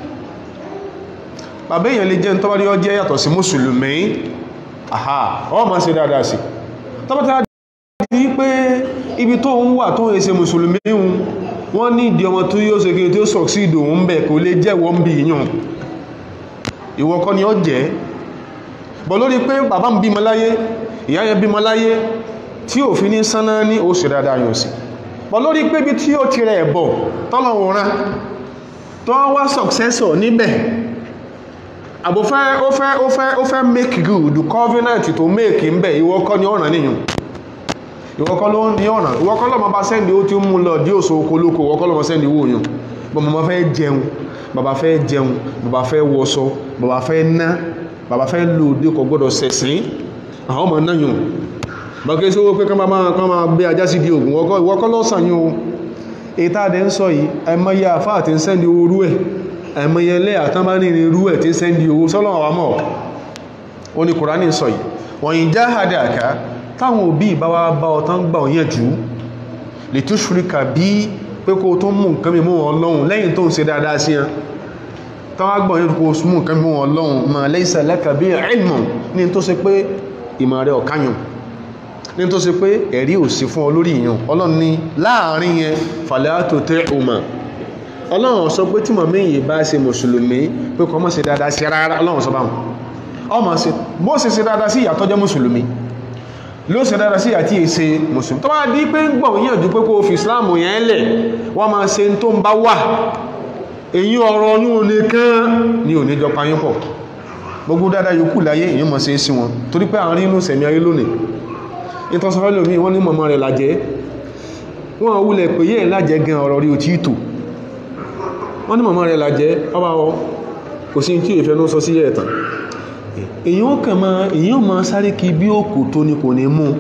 bàbá èèyàn lè jẹ́ ń tọ́bárí ọjẹ́ yàtọ̀ sí mùsùlùmí àhà ọ ma ṣe dáadáa sí tọ́bátá di pé ibi tó ń wà tó ń ṣe mùsùlùmí wọ́n ní ìdí ọmọ tó yóò ṣe kí tó succeed òun bẹ̀ kò lè jẹ́wọ́ ń bí yàn ìwọ kọ́ ni ó jẹ́ bọ̀ lórí pé bàbá ń bímọ láyé ìyá yẹn bímọ láyé tí ò fi ní sánná ní ó ṣe dáadáa yàn sí bọ̀ lórí pé bí tí ó ti rẹ̀ bọ̀ tọ́lọ̀wọ̀n rán tó wá successor níbẹ̀ àbò fẹ́ ó fẹ́ ó fẹ́ ó fẹ́ make good covenant to make ń bẹ̀ ìwọ kọ́ ni ọ̀ràn níyàn ìwọ́kọ́ ló ní ọ̀nà ìwọ́kọ́ lọ́mọ bá sẹ́ndì ó ti mú lọ dí òṣò okolóko ìwọ́kọ́ lọ́mọ sẹ́ndì owó yàn bọ́n mọ́ fẹ́ jẹun bàbá fẹ́ jẹun bàbá fẹ́ wọṣọ bàbá fẹ́ ná bàbá fẹ́ lò dé kò gbọ́dọ̀ sẹ̀sìn àwọn ọmọ náà yàn bàkẹ́ sí owó pé kán máa kán máa gbé ajá sí di ògùn ìwọ́kọ́ lọ́sàn yàn o ètà àdẹ́ ń sọ yìí ẹmọye àfáà tí ń sẹ́ndì owó rú ẹ̀ ẹmọye ilé àtánbánìrin irú ẹ̀ tí ń sẹ́ndì owó sọ́lọ́wọ́ wa mọ̀ ó ní kùránì sọ yìí wọ́n yìí já àdàkà táwọn òbí ìbáwá bá ọtán gbà ọ̀yàn jù lè tó ṣúríkà bí pé kó tó mú nǹkan mímú ọlọ́run lẹ́yìn tó ń ṣe dáadáa sí ẹ táwọn gbà ọ̀yàn kó mú nǹkan mímú ọlọ́run ma laysa laka bí ilmu ní tó ṣe pé ìmọ̀ rẹ̀ ọ̀káyàn ní tó ṣe pé ẹ̀rí ò sí fún ọ lórí ìyàn ọlọ́run ní láàrin yẹn fala tuti'uma ọlọ́run sọ pé tí mọ̀mí yìí bá ṣe mùsùlùmí pé kọ́ mọ́ ṣe dáadáa sí rárá ọlọ́run sọ báwọn ọmọ sí bó ṣe ṣe dáadáa sí ìyàtọ̀ jẹ́ mùsùlùmí ló ṣe dáadáa sí àti èsè mùsùlùmí tó bá di pé ń gbọ̀n yíyànjú pé kó fi islamu yẹn lẹ̀ wọ́n máa ṣe tó ń bá wà èyí ọ̀rọ̀ ní òní kán ní òní jọ payín pọ̀ gbogbo dáadáa yòókù láyé èyí mọ̀ sí sí wọn torí pé àárín inú sẹ̀mí ayé lónìí ìtọ́sọ́fẹ́ lómi wọ́n ní mọ̀mọ́ rẹ̀ lájẹ́ wọ́n wúlẹ̀ pé yẹ́ lájẹ́ gan ọ̀rọ̀ rí òtí ìtò wọ́n ní mọ̀mọ́ rẹ̀ lájẹ́ ọba ọ kò sí tí ìfẹ́ ló sọ sí ẹ̀tàn èyí ó kàn máa èyí ó máa sáré kí bí òkú tó ní kò ní mú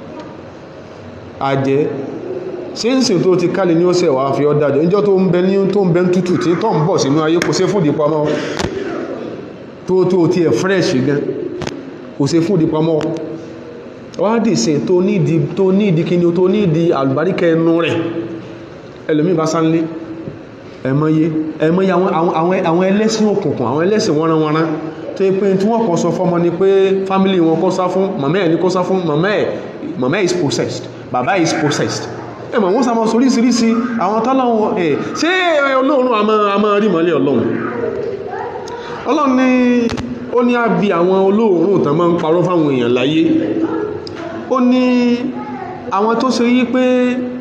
àjẹ́ sínsìn tó ti kálẹ̀ ní ó sẹ̀ wá fi ọ́ dájọ́ níjọ́ tó ń bẹ ní tó ń bẹ tútù tí tó ń bọ̀ sínú ayé kò sí fún ìdípamọ́ tó tó ti ẹ̀ fresh gan kò sí fún ìdípamọ́ wá dì sí tó nídi tó nídi kí ni tó nídi àlùbáríkẹ ẹnu rẹ̀ ẹlòmí bá sánlé ẹmọye ẹmọye àwọn ẹlẹ́sìn òkùnkùn àwọn ẹlẹ́sìn wọ́nranwọ́nran tó yẹ pé tí wọ́n kọ́ sọ fọ́mọ ni pé family wọn kọ́ sá fún màmá ẹ̀ ní kọ́ sá fún màmá ẹ̀ màmá is possessed bàbá is possessed ẹmọ̀ wọ́n sá mọ́ soríṣiríṣi àwọn tọ́lọ́wọ́ ẹ̀ ṣé olóòrùn àmọ́ rí mọ́lẹ̀ ọlọ́run ọlọ́run ní ó ní á bí àwọn olóòrùn tán máa ń parọ́ fáwọn èèyàn láyé ó ní àwọn tó ṣe yí pé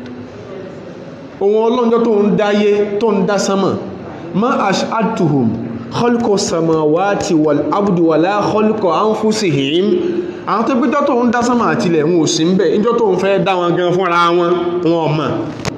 ohun ọlọ́njọ́ tó ń dáyé tó ń dá sánmà ma ash'atuhum khalqa samawati wal abdi wala khalqa anfusihim àwọn tó gbíjọ́ tó ń dá sánmà àtilẹ̀ wọn ò sí ń bẹ̀ ìjọ́ tó ń fẹ́ dá wọn gan fúnra wọn wọn mọ̀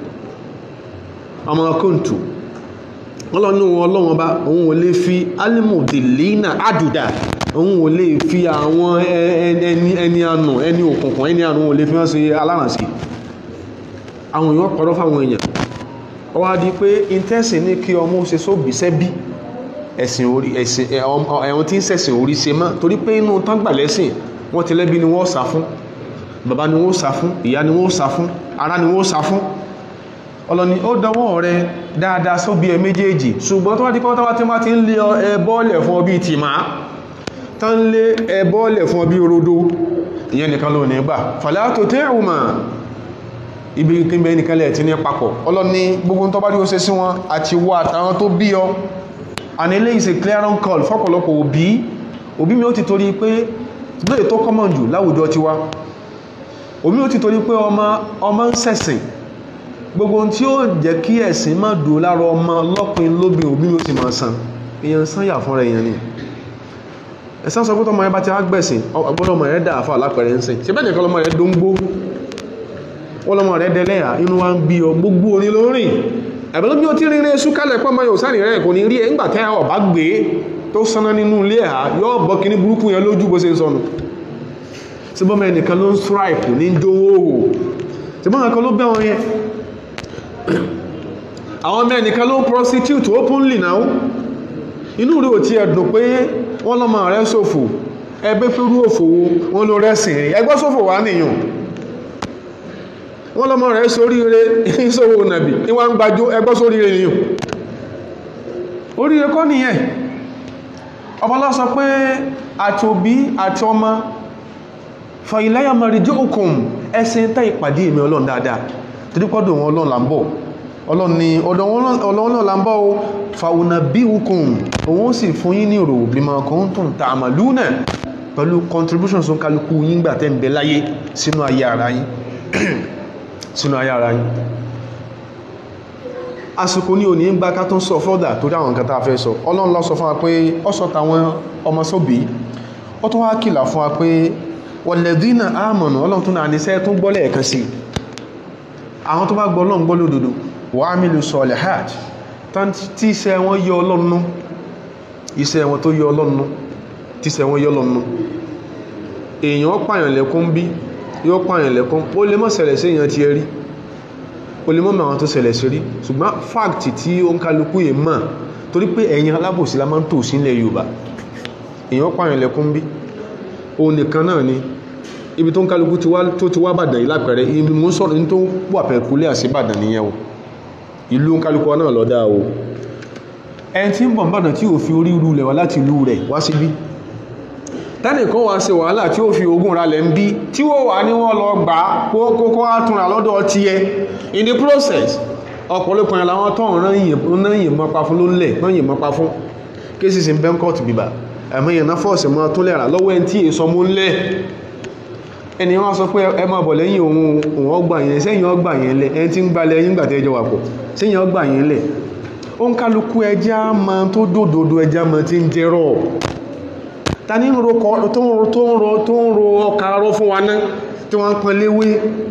ọmọ kóntù ọlọ́nù ọlọ́wọ́n bá òun ò lè fi alimudilina aduda òun ò lè fi àwọn ẹni ànà ẹni òkùnkùn ẹni ànà ò lè fi wọ́n ṣe alárànṣì àwọn èèyàn kọ̀rọ̀ fáwọn èèyàn ó wá di pé intẹ́sìn ní kí ọmọ ṣe sóbì sẹ́bí ẹ̀sìn orí ẹ̀sìn ẹ̀wọ̀n tí ń sẹ̀sìn orí ṣe mọ́ torí pé inú tán gbà lẹ́sìn wọ́n ti lẹ́bí ni wọ́n sá fún bàbá ni wọ́n sá fún ìyá ni wọ́n sá fún ará ni wọ́n sá fún ọlọ́ni ó dọwọ́ rẹ dáadáa sóbi ẹ méjèèjì ṣùgbọ́n tó wá di pé wọ́n tí wọ́n ti ń lé ẹ bọ́ọ̀lẹ̀ fún ọbí tìmá tán lé ẹ bọ́ọ̀lẹ̀ fún ọbí rodo ìyẹn nìkan ló ní gbà fàlátò tẹ́rùmà ibi kíkẹ́ nìkan lẹ̀ tí ní papọ̀ ọlọ́ni gbogbo tó bá rí ó ṣe sí wọn àti wà àtàwọn tó bí ọ and ilé is a clearing call fọ́pọ̀lọpọ̀ òbí òbí mi ó ti torí pé lóye tó common jù láwùjọ tiwa òbí mi ó ti torí pé ọmọ ọmọ ń ṣẹ̀sìn gbogbo tí ó jẹ́ kí ẹ̀sìn má dùn lára ọmọ lọ́pin lóbin òbí mi ó ti máa san èèyàn san yà fúnra èèyàn ni ẹ̀sán sọ pé tọmọ ẹ bá ti á gbẹ̀sìn ọgbọ́dọ̀ ọmọ rẹ̀ dà fà lápẹ̀rẹ̀ ń sìn ṣe bẹ́ẹ̀ nìkan lọmọ rẹ̀ dóngbó wọ́n lọmọ rẹ̀ dẹlẹ́yà inú wa ń bí ọ gbogbo orin ló rìn ẹ̀bẹ̀lú bí ó ti rìnrìn èṣù kálẹ̀ pọ́ mọ́ yóò sáà rẹ̀ kò ní rí ẹ̀ ńgbà tẹ́ ọ̀bá gbé tó sáná nínú ilé ẹ̀ yóò bọ́ kíní burúkú yẹn lójú bó ṣe ń sọnù sí bọ́mọ ẹnìkan ló ń stripe ní dówó sí bọ́mọ ẹnìkan ló bẹ́ wọn yẹn àwọn ọmọ ẹnìkan ló prostitute openly now inú rí ò ti ẹ̀dùn pé wọ́n lọ́mọ rẹ̀ ṣòfò ẹgbẹ́ pẹ̀lú òfòwò wọ́n ló rẹ́sìn rí ẹgbẹ́ ṣòfò wà nìyàn wọ́n lọ́mọ rẹ̀ sóríire ìṣòwò nàbì ìwọ̀n gbàjó ẹgbẹ́ sóríire nìyàn oríire kọ́ nìyẹn ọbọlá sọ pé àti òbí àti ọmọ fọ ìláyà mọ̀rìjú òkùn ẹsìn tẹ́ ìpàdé ìmì ọlọ́run dáadáa torípọ́dọ̀ wọn ọlọ́run là ń bọ̀ ọlọ́run ni ọ̀dọ̀ ọlọ́run náà là ń bọ̀ fàwọnà bí òkùn òun sì fún yín ní ìrò bímọ kan tó ń ta àmàlú náà pẹ̀lú contributions tó ń kálukú yín gbà tẹ́ ń bẹ láyé sínú ayé ara yín sínú ayé ara yín àsìkò ní òní ń gbá ká tó ń sọ fọ́dà tó dáwọn nǹkan tá a fẹ́ sọ ọlọ́run ló sọ fún wa pé ó sọ tàwọn ọmọ sóbí ó tó wá kìlà fún wa pé walladhina amanu ọlọ́run tó náà ní sẹ́ tó gbọ́lẹ̀ ẹ̀kan sí àwọn tó bá gbọ́ ọlọ́run gbọ́ lódodo wa amilu solihat tí iṣẹ́ wọn yọ ọlọ́run iṣẹ́ wọn tó yọ ọlọ́run tí iṣẹ́ wọn yọ ọlọ́run èèyàn pààyàn lẹ́kún bí yóò pààyàn lẹ́kún ó lè mọ́ ṣẹlẹ̀ sí èèyàn ti ẹ rí ó lè mọ́ mọ́ àwọn tó ṣẹlẹ̀ sí rí ṣùgbọ́n fáàkì tí ó ń kálukú yìí mọ̀ torí pé ẹ̀yin alábòsí la máa ń tò sílẹ̀ Yorùbá èèyàn pààyàn lẹ́kún bí ó nìkan náà ni ibi tó ń kálukú tó ti wá bàdàn yìí lápẹẹrẹ ibi mú sọ̀rọ̀ ní tó wà pẹ̀kúlẹ̀ àti bàdàn nìyẹn o ìlú ń kálukú náà lọ́dá o ẹni tí ń bọ̀ bàdàn tí ò fi orí irú rẹ̀ wá láti ìlú rẹ̀ wá síbí tẹ́nìkan wá ṣe wàhálà tí ó fi ogún ra lẹ̀ ń bí tí ó wà ní wọ́n lọ gbà kókó átúnra lọ́dọ̀ ti ẹ in the process ọ̀pọ̀lọpọ̀ yẹn làwọn tó ń rán yìí mọ́pa fún ló ń lẹ̀ rán yìí mọ́pa fún kéṣì sí bẹ́ńkọ́t bíbà ẹ̀mọ́ yẹn náà fọ́ọ̀sì mọ́ tó lẹ́ra lọ́wọ́ ẹni tí èso mú ń lẹ̀ ẹni wọ́n sọ pé ẹ máa bọ̀ lẹ́yìn òun òun ọgbà yẹn sẹ́yìn ọgbà yẹn lẹ̀ ẹni tí ń gbalẹ̀ yín gbà tẹ́jọ wà pọ̀ sẹ́yìn ọgbà yẹn lẹ̀ ó ń kálukú ẹja máa tó dòdòdó ẹja máa ti ń jẹ́rọ̀ ta ní ro tó ń ro tó ń ro tó ń ro ọkà arọ fún wa náà tí wọ́n ń pọn léwé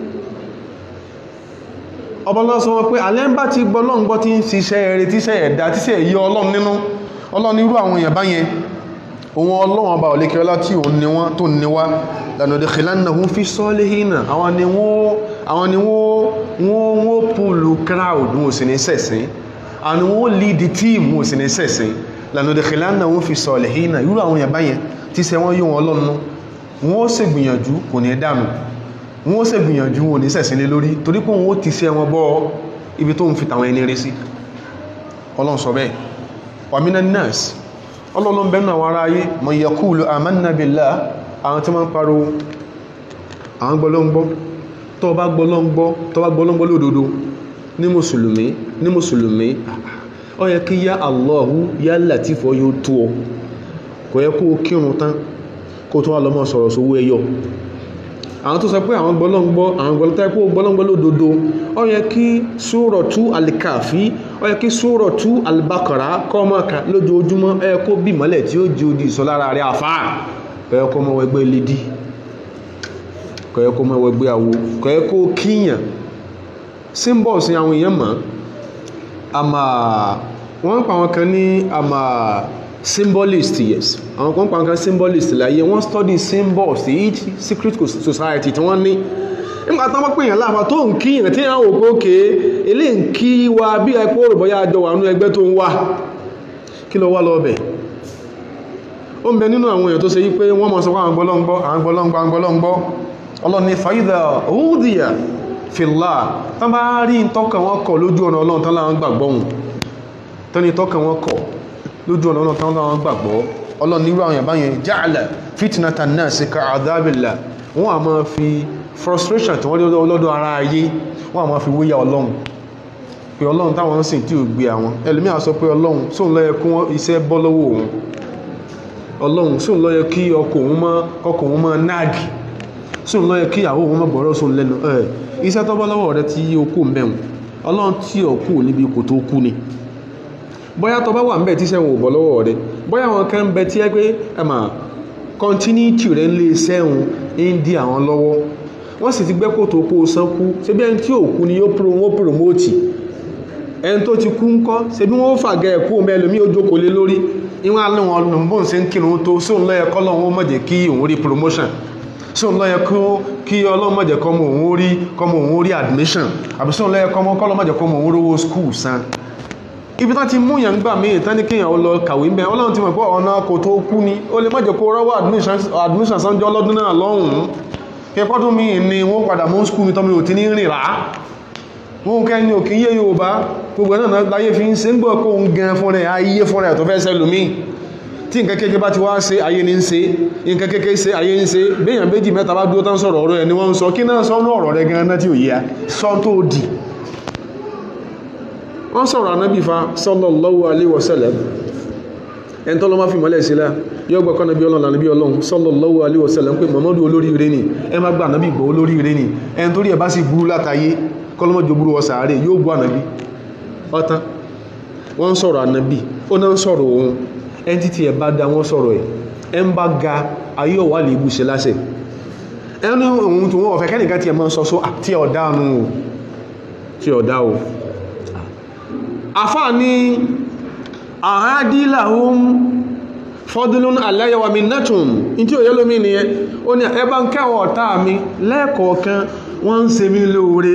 ọbọ̀lọ́ sọ wọn pé alẹ́ ń bá ti gbọ́ lọ́n gbọ́ tí ń ṣiṣẹ́ eré tíṣẹ́ ẹ̀dá tíṣẹ́ èyí ọlọ́run nínú ọlọ́run irú àwọn èèyàn báyẹn òun ọlọ́run ọba òlékẹ́ ọlá tí òun ní wọ́n tó ní wá lànà udkhilannahum fi salihina àwọn ni wọ́n àwọn ni wọ́n wọ́n pùlù crowd wọn ò sì ní sẹ̀sìn àwọn ni wọ́n lead the team wọn ò sì ní sẹ̀sìn lànà udkhilannahum fi salihina irú àwọn èèyàn báyẹn tíṣẹ́ wọ́n yóò wọn lọ́nu wọ́n ó sì gbìyànjú kò ní dànù wọ́n ó sì gbìyànjú wọn ò ní sẹ̀sìn lé lórí torí pé wọ́n ó ti ṣe wọn bọ́ ibi tó ń fi tàwọn ẹni rí sí ọlọ́run sọ bẹ́ẹ̀ wa minan nas ọlọ́run bẹ́ẹ̀ náà wọ́n ráyé man yaqulu amanna billah àwọn tí wọ́n ń pariwo àwọn gbọ́lọ́ngbọ́ tó bá gbọ́lọ́ngbọ́ tó bá gbọ́lọ́ngbọ́ lódodo ní mùsùlùmí ní mùsùlùmí ó yẹ kí yá Allahu yá Latif yóò tó ọ kò yẹ kó kírun tán kó tó wà lọ́mọ sọ̀rọ̀ sówó ẹyọ àwọn tó sọ pé àwọn gbọ́lọ́ngbọ́ àwọn gbọ́lọ́tà kó gbọ́lọ́ngbọ́ lódodo ó yẹ kí Suratu al-Kahfi ó yẹ kí Suratu al-Baqara kọ́mọ̀ká lójoojúmọ́ ó yẹ kó bí mọ́lẹ̀ tí ó jí odi ìsọlára rẹ̀ àfáà ó yẹ kó mọ́ ẹgbẹ́ lédí kò yẹ kó mọ́ ẹgbẹ́ àwo kò yẹ kó kíyàn symbols ni àwọn èèyàn mọ̀ àmà wọ́n pa àwọn kan ní àmà symbolist yes àwọn kan pa àwọn kan symbolist láyé wọ́n study symbols each secret society tí wọ́n ní nígbà tó wọ́n pè yàn láàfà tó ń kíyàn tí yàn wò pé òkè ilé ń kí wa bí ẹ kó rò bóyá àjọ wà nú ẹgbẹ́ tó ń wà kí ló wá lọ bẹ̀ ó ń bẹ nínú àwọn èèyàn tó ṣe yí pé wọ́n mọ̀ sọ pé àwọn gbọ́lọ́ngbọ́ àwọn gbọ́lọ́ngbọ́ àwọn gbọ́lọ́ngbọ́ ọlọ́ni fàídà òúdìyà fìlà tán bá rí tọ́kàn wọn kọ̀ lójú ọ̀nà ọlọ́run tán láwọn gbàgbọ́ hùn tán ní tọ́kàn wọn kọ̀ lójú ọ̀nà ọlọ́run tán láwọn gbàgbọ́ ọlọ́ni irú àwọn yàbá yẹn ja'ala fitnatan nasi ka'adhabillah wọ́n a máa fi frustration tí wọ́n lé ọlọ́dọ̀ ara ayé wọ́n a máa fi wéyà ọlọ́run pé ọlọ́run táwọn ń sìn tí ò gbé àwọn ẹlòmíà sọ pé ọlọ́run sóun lọ́yẹ kún iṣẹ́ bọ́ lọ́wọ́ òun ọlọ́run sóun lọ́yẹ kí ọkọ̀ òun mọ́ ọkọ̀ òun mọ́ náàgì sóun lọ́yẹ kí àwọn òun mọ́ gbọ́rọ̀ sóun lẹ́nu ẹ̀ iṣẹ́ tó bọ́ lọ́wọ́ rẹ tí ó kú mẹ́un ọlọ́run tí ò kú níbi kò tó kú ni bóyá tó bá wà ń bẹ̀ tí sẹ́wọ̀n ò bọ́ lọ́wọ́ rẹ bóyá wọn kan bẹ tí ẹ pé ẹ mà continuity rẹ ń lé sẹ́wọ̀n ń di àwọn lọ́wọ́ wọ́n sì ti gbẹ́ kó tó kó o sán kú ṣé bí ẹni tí ò kú ni yóò promote ẹni tó ti kú ń kọ́ ṣe bí wọ́n fàgẹ́ ẹ̀kú mẹ́lòmí ó jókòó lé lórí ìwọ̀n alẹ́ wọn lòun bóun ṣe ń kírun tó sóun lọ́yẹ kọ́ lọ́wọ́ mọ̀jẹ̀ kí òun rí promotion sóun lọ́yẹ kí ọlọ́run mọ̀jẹ̀ kọ́ mọ̀ òun rí kọ́ mọ̀ òun rí admission àbí sóun lọ́yẹ kọ́ mọ̀ kọ́ lọ́ mọ̀jẹ̀ kọ́ mọ̀ òun rówó school san ibi tán ti mú yàn gbà míì tán ní kéèyàn lọ kàwé ń bẹ ọlọ́run ti mọ̀ pé ọ̀nà kò tó kú ni ó lè mọ̀jẹ̀ kó rọ́wọ́ admission sanjọ́ lọ́dún náà lọ́hùn-ún kẹ́kọ́dún míì ni wọ́n padà mú school mi tọ́mi ò ti ní rìn rà wọ́n kẹ́ ní òkè yé Yorùbá gbogbo náà láyé fi ń ṣe ń gbọ́ kó ń gan fún rẹ̀ ayé fún rẹ̀ tó fẹ́ sẹ́lùmí tí nǹkan kéèké bá ti wá ṣe ayé ní ń ṣe nǹkan kéèké ṣe ayé ń ṣe béèyàn méjì mẹ́ta bá dúró tán sọ̀rọ̀ ọ̀rọ̀ ẹ̀ ni wọ́n ń sọ kí náà sọ́nú ọ̀rọ̀ rẹ̀ gan náà tí ò yíya sọ tó dì wọ́n sọ̀rọ̀ anábì fa sallallahu alaihi wasallam ẹni tọ́lọ́ máa fi mọ́lẹ̀ sílá yóò gbọ́ kọ́nà bí ọlọ́run ànábí ọlọ́run sallallahu alaihi wasallam pé Muhammadu olórí ire ni ẹ má gba ànábì gbọ́ olórí ire ni ẹni torí ẹ bá sì burú látayé kọlọ́mọ́jọ burú wọ sàárè yóò gbọ́ ànábì ọ̀tán wọ́n ń sọ̀rọ̀ ànábì ó náà ń sọ̀rọ̀ òun ẹni títí ẹ̀ bá dá wọ́n sọ̀rọ̀ ẹ̀ ẹ̀ ń bá ga ayé ọ̀wà lè bú ṣe láṣẹ ẹni ohun tó wọ́n ọ̀fẹ́ kẹ́nìkan tí ẹ mọ́ sọ só àti ọ̀dá nù tí ọ̀dá o àfáà ní àhádìláhùn fọ́dúnlún aláyẹwà mi nẹ́tùn in tí ò yẹ́ lómi nìyẹn ó ní ẹbá ń kẹwọ̀ ọ̀tá mi lẹ́ẹ̀kọ̀ọ̀kan wọ́n ń ṣe mí lóore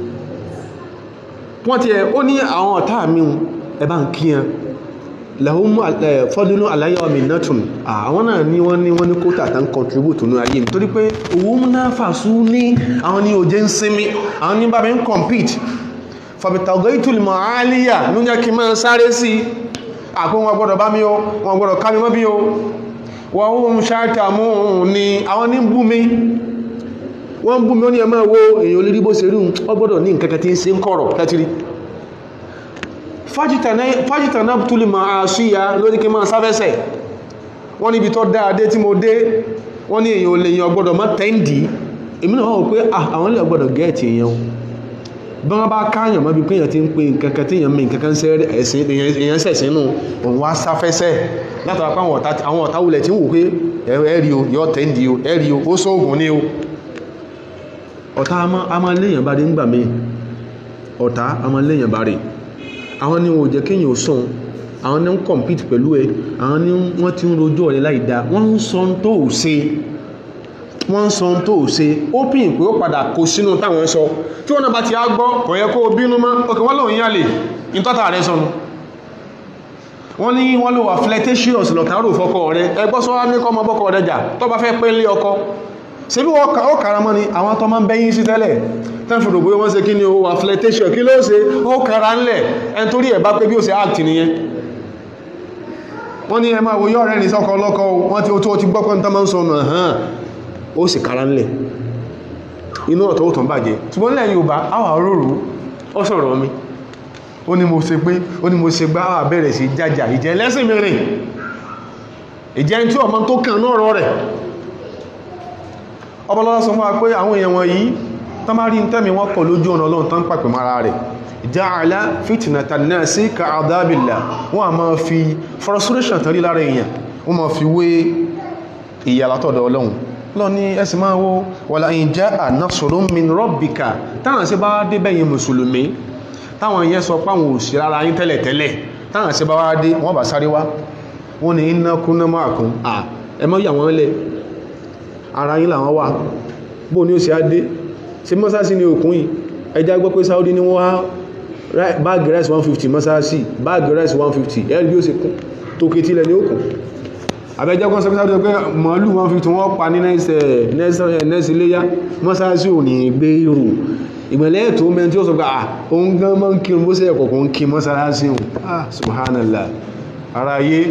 wọ́n ti ẹ̀ ó ní àwọn ọ̀tá mi ẹbá ń kíyàn lahum fọ́dúnlún aláyẹwà mi nẹ́tùn àwọn náà ní wọ́n ní wọ́n ní kótà tán contribute ní ayé mi torí pé owó múná fàṣú ní àwọn ní òjé ń sinmi àwọn ní bá mi ń compete fàbítàgọ́ ìtùlùmọ̀ àálíyà ló jẹ́ kí máa sáré sí àpò wọn gbọ́dọ̀ bá mi o wọn gbọ́dọ̀ ká mi mọ́ bí o wọ́n ó ń ṣáàtà mú ní àwọn ní bú mi wọ́n bú mi ó ní ẹmọ́ wo èyàn olórí bó ṣe rí ọ gbọ́dọ̀ ní nǹkan kan tí ń ṣe ń kọ̀rọ̀ tẹ́tìrí fájìtà náà túlì máa ṣíya lórí kí máa sáfẹ́sẹ̀ wọ́n níbi tó dáadé tí mo dé wọ́n ní èyàn olè èyàn gbọ́dọ̀ mọ́ tẹ́ǹdì èmi náà wọ́n pé àwọn ilẹ̀ gbọ́dọ̀ gẹ́ẹ̀tì èyàn bí wọ́n bá káyàn mọ́ bí pé èyàn ti ń pe nǹkan kan tí èyàn mi nǹkan kan èyàn sẹ̀sìn nù òun wá sáfẹ́sẹ̀ látara pé àwọn ọ̀tá wulẹ̀ tí ń wò pé ẹ̀rí o yọ tẹ́ǹdì o ẹ̀rí o ó sóògùn ní o ọ̀tá a máa léèyàn bá rí ń gbà mí ọ̀tá a máa léèyàn bá rí àwọn ni wọn ò jẹ́ kéèyàn sùn àwọn ní ń compete pẹ̀lú ẹ àwọn ní wọ́n ti ń rojọ́ rẹ láì dáa wọ́n ń sọ tó ò ṣe wọ́n ń sọ tó ò ṣe ó pín pé ó padà kó sínú táwọn sọ tí wọ́n náà bá ti á gbọ́ kò yẹ kó bínú mọ́ òkè wọ́n lòun yálè ìtọ́ta rẹ sọnù wọ́n ní wọ́n lò wà flirtatious lọ̀kárò fọ́kọ rẹ ẹgbọ́ sọ wá ní kọ́ ọmọ bọ́kọ rẹ jà tó bá fẹ́ pé lé ọkọ ṣe bí ó kàrà mọ́ ni àwọn tó máa ń bẹ́yìn sí tẹ́lẹ̀ tán fi rògbé wọ́n ṣe kí ni ó wà flirtation kí ló ṣe ó kàrà ńlẹ̀ ẹn torí ẹ̀ bá pé bí ó ṣe act nìyẹn wọ́n ní ẹ máa wo yọ́ rẹ̀ ní sọ́kọ ọlọ́kọ wọ́n tí ó tó ti gbọ́pọ̀ ní tánmà ń sọ náà hàn ó sì kára ńlẹ̀ inú ọ̀tọ̀ ó tàn bàjẹ́ ṣùgbọ́n lẹ́yìn Yorùbá àwà rúrú ó sọ̀rọ̀ mi ó ní mo ṣe pé ó ní mo ṣe gbá àwà bẹ̀rẹ̀ sí jájà ìjẹ́ lẹ́sìn mi rìn ìjẹ́ tí ọmọ tó kàn náà rọ rẹ̀ ọbọlọ́lá sọ fún wa pé àwọn èèyàn wọ̀nyí tán bá rí ń tẹ́mi wọ́n kọ̀ lójú ọ̀nà Ọlọ́run tán pàpẹ̀ mara rẹ̀ ja'ala fitnata an-nasi ka'adhabillah wọ́n a máa fi frustration tàrí lára èèyàn wọ́n máa fi wé ìyà látọ̀dọ̀ Ọlọ́run lọ ní ẹsì máa wó wala in ja'a nasrun min rabbika táwọn sí bá dé bẹ́yìn mùsùlùmí táwọn yẹn sọ páwọn òsì rárá yín tẹ́lẹ̀ tẹ́lẹ̀ táwọn sí bá wá dé wọ́n bá sáré wá wọ́n ní inna kunna ma'akum à ẹ mọ́ yà wọ́n lẹ̀ ara yín làwọn wà bó ní ó sì á dé ṣe mọ́sásí ní òkun yìí ẹjá gbọ́ pé Saudi ní wọ́n wá báàgì rice 150 mọ́sáàsì báàgì rice 150 ẹ̀rí bí ó ṣe kún tó ké tílẹ̀ ní òkun àbẹ́jẹ́ kan sọ pé màálù 150 wọ́n pa ní nẹ́ẹ̀sì léyá mọ́sáàsì ò ní gbé irú ìgbẹ̀lẹ́ ètò mẹ́rin tí ó sọ pé à òun gan mọ́ ń kí bó ṣe ẹ̀kọ̀ kan kí mọ́sáàsì hùn ah subhanallah ara yé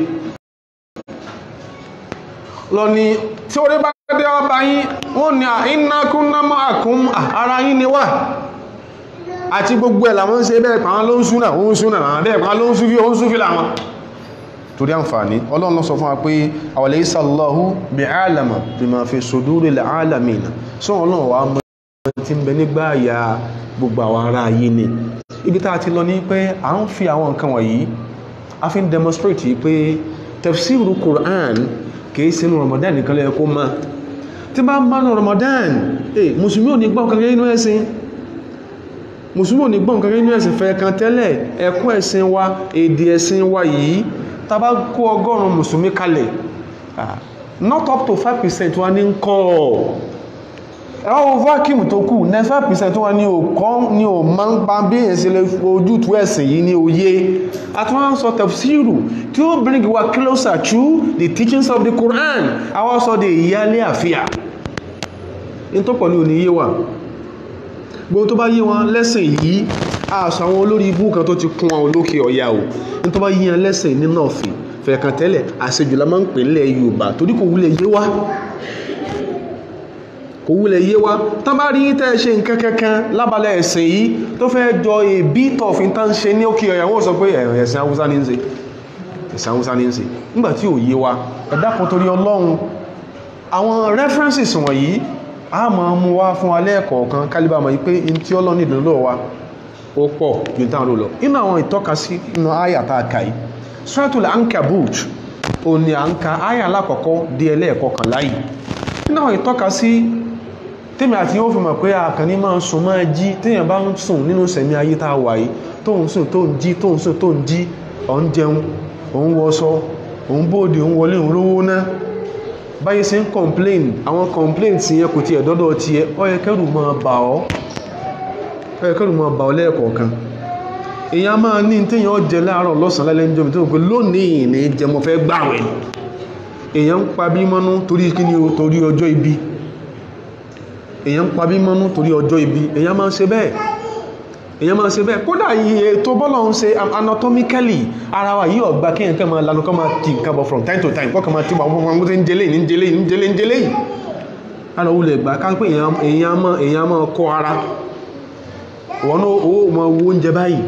lọ ni tí orí bá dé ọba yín wọ́n ni àìnákúnnámọ́ àkún ara yín ni wà àti gbogbo ẹ̀ làwọn ń ṣe bẹ́ẹ̀ pàwọn ló ń súnà ó ń súnà àwọn bẹ́ẹ̀ pàwọn ló ń súnfí ó ń súnfí làwọn torí àǹfààní ọlọ́run ló sọ fún wa pé awalaysa Allahu bi'alama bima fi suduril alamina sọ ọlọ́run wa mọ́ ti ń bẹ nígbà àyà gbogbo àwọn ará ayé ni ibi tá a ti lọ ní pé à ń fi àwọn nǹkan wọ̀nyí a fi ń demonstrate pé tafsiru Qur'an kìí sínú Ramadan nìkan lẹ́yẹ kó máa tí bá ń bá ní Ramadan eh musulmi ò ní gbọ́n kankan inú ẹ̀sìn musulmi ò ní gbọ́n kankan inú ẹ̀sìn fẹ́ kan tẹ́lẹ̀ ẹ̀kọ́ ẹ̀sìn wa èdè ẹ̀sìn wa yìí tá bá kó ọgọ́rùn musulmi kalẹ̀ not up to 5% wa ní kọ́ ẹ̀wọ́ vacuum tó kù 95% wa ní òkọ́ ní ò máa ń pa bí èyàn sí lè ojútùú ẹ̀sìn yìí ní òye àtúnwà ń sọ tafsiru tí ó bring wa closer to the teachings of the Quran àwọn sọ de ìyálé àfíà in tó pọ̀ ní òní yé wà gbogbo tó bá yé wọn lẹ́sìn yìí àṣà àwọn olórí ibú kan tó ti kún àwọn olókè ọ̀yà o in tó bá yé wọn lẹ́sìn ní nọ́ọ̀fì fẹ̀ẹ̀kan tẹ́lẹ̀ àṣejùlá máa ń pè nílẹ̀ Yorùbá torí kò wúlẹ̀ yé wa kò wúlẹ̀ yé wa tán bá rí tẹ́ ṣe nǹkan kankan lábalẹ̀ ẹ̀sìn yìí tó fẹ́ jọ a bit of in tán ṣe ní òkè ọ̀yà wọ́n sọ pé ẹ̀sìn Haúsá ní ń ṣe ẹ̀sìn Haúsá ní ń ṣe nígbàtí ò yé wa ẹ dákun torí Ọlọ́run àwọn references wọ̀nyí a máa mú wá fún alẹ́ ẹ̀kọ̀ọ̀kan kálíbà mọ̀ pé in tí Ọlọ́run ìdúró wa ó pọ̀ ju táwọn lọ inú àwọn ìtọ́kasí inú àyà tá a kà yìí Suratul Ankabut òní à ń ka àyà alákọ̀ọ́kọ́ di ẹlẹ́ẹ̀kọkànlá yìí nínú àwọn ìtọ́kasí tèmi àti yóò fi mọ̀ pé àkànní máa ń sùn máa jí téèyàn bá ń sùn nínú sẹ̀mí ayé tá a wà yìí tó ń sùn tó ń jí tó ń sùn tó ń jí ọ̀ ń jẹun òun wọṣọ òun bóde òun wọlé òun rówó ná báyé ṣe ń complain àwọn complaint yẹn kò tiẹ̀ dọ́dọ̀ tiẹ̀ ó yẹ kẹ́rù máa bà ọ́ ó yẹ kẹ́rù máa bà ọ́ lẹ́ẹ̀kọ̀ọ̀kan èèyàn máa ní téèyàn jẹ láàárọ̀ lọ́sàn-án lálẹ́ ń jọmi tó ń pè lónìí ní jẹ mo fẹ́ gbàwẹ̀ èèyàn ń pa bí mọ́nú torí kí ni o torí ọjọ́ ibi èèyàn ń pa bí mọ́nú torí ọjọ́ ibi èèyàn máa ń ṣe bẹ́ẹ̀ èèyàn máa ń ṣe bẹ́ẹ̀ kódà iye tó bọ́lọ̀ ń ṣe anatomically ara wa yìí ọ̀gbà kí nǹkan máa lanu kọ́ máa ti nǹkan bọ̀ from time to time kọ́ kàn máa ti wà wọ́n wọ́n ń jẹlé ní jẹlé ní jẹlé ní jẹlé yìí ara wulẹ̀ gbà ká pé èèyàn máa èèyàn máa kọ́ ara wọn ó máa wo oúnjẹ báyìí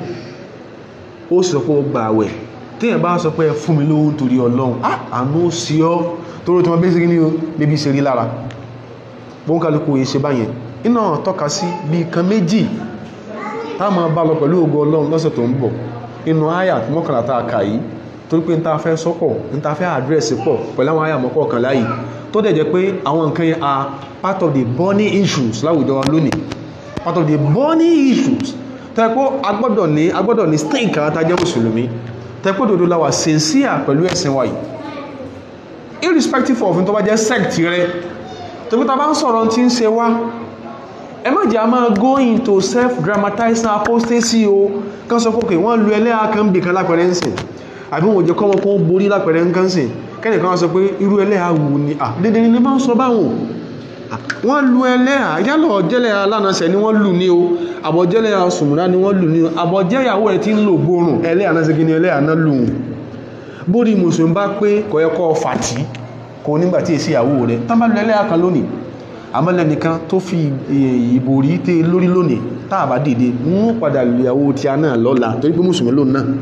ó sì sọ pé ó gbà àwẹ̀ téèyàn bá sọ pé ẹ fún mi lówó nítorí ọlọ́run àánú ó sí ọ́ torí tí wọ́n bẹ́ẹ̀ sí ní bébí ṣe rí lára bóun kálukú yìí ṣe báyẹn iná tọ́ka sí bí kan méjì táwọn bá lọ pẹ̀lú ògo ọlọ́run lọ́sẹ̀ tó ń bọ̀ inú àyà mọ́kànlá tá a kà yìí torí pé n ta fẹ́ sọ́pọ̀ n ta fẹ́ àdírẹ́sì pọ̀ pẹ̀lú àwọn àyà mọ́kànlá yìí tó dẹ̀ jẹ́ pé àwọn nǹkan yẹn are part of the burning issues láwùjọ wa lónìí part of the burning issues tẹ́kọ́ agbọ́dọ̀ ní agbọ́dọ̀ ní stake kan tá jẹ́ mùsùlùmí tẹ́kọ́ dòdó la wà sincere pẹ̀lú ẹ̀sìn wa yìí irrespective of tó bá jẹ́ sect rẹ tóbi tá a bá ń sọ̀rọ̀ tí ń ṣe wá ẹ má jẹ́ a máa go into self dramatizing apostasy o kán sọ pé wọ́n lu ẹlẹ́yà kan bì kan lápẹ̀rẹ̀ ń sìn àbí wọ́n jẹ́ kọ́mọ kan borí lápẹ̀rẹ̀ ń kán sìn kẹ́nìkan sọ pé irú ẹlẹ́yà wù ní à dédé ni máa ń sọ báwọn wọ́n lu ẹlẹ́yà yálọ̀ jẹ́lẹ̀ alánàṣẹ ni wọ́n lù ní o àbọ̀jẹ́lẹ̀ sùmùrà ni wọ́n lù ní o àbọ̀jẹ́yàwó rẹ̀ ti ń lò gbóòrùn ẹlẹ́yà náà segin ni ẹlẹ́yà náà lù ú bórí mùsùlùmí bá pé kọ̀ẹ́kọ́ fàtí kò nígbà tí èsì ìyàwó rẹ̀ tán bá lu ẹlẹ́yà kan lónìí àmọ́lẹ̀ nìkan tó fi ìbòrí tẹ́ lórí lónìí táà bá dìde mú padà lu ìyàwó tí a náà lọ́la torí pé mùsùlùmí lónìí náà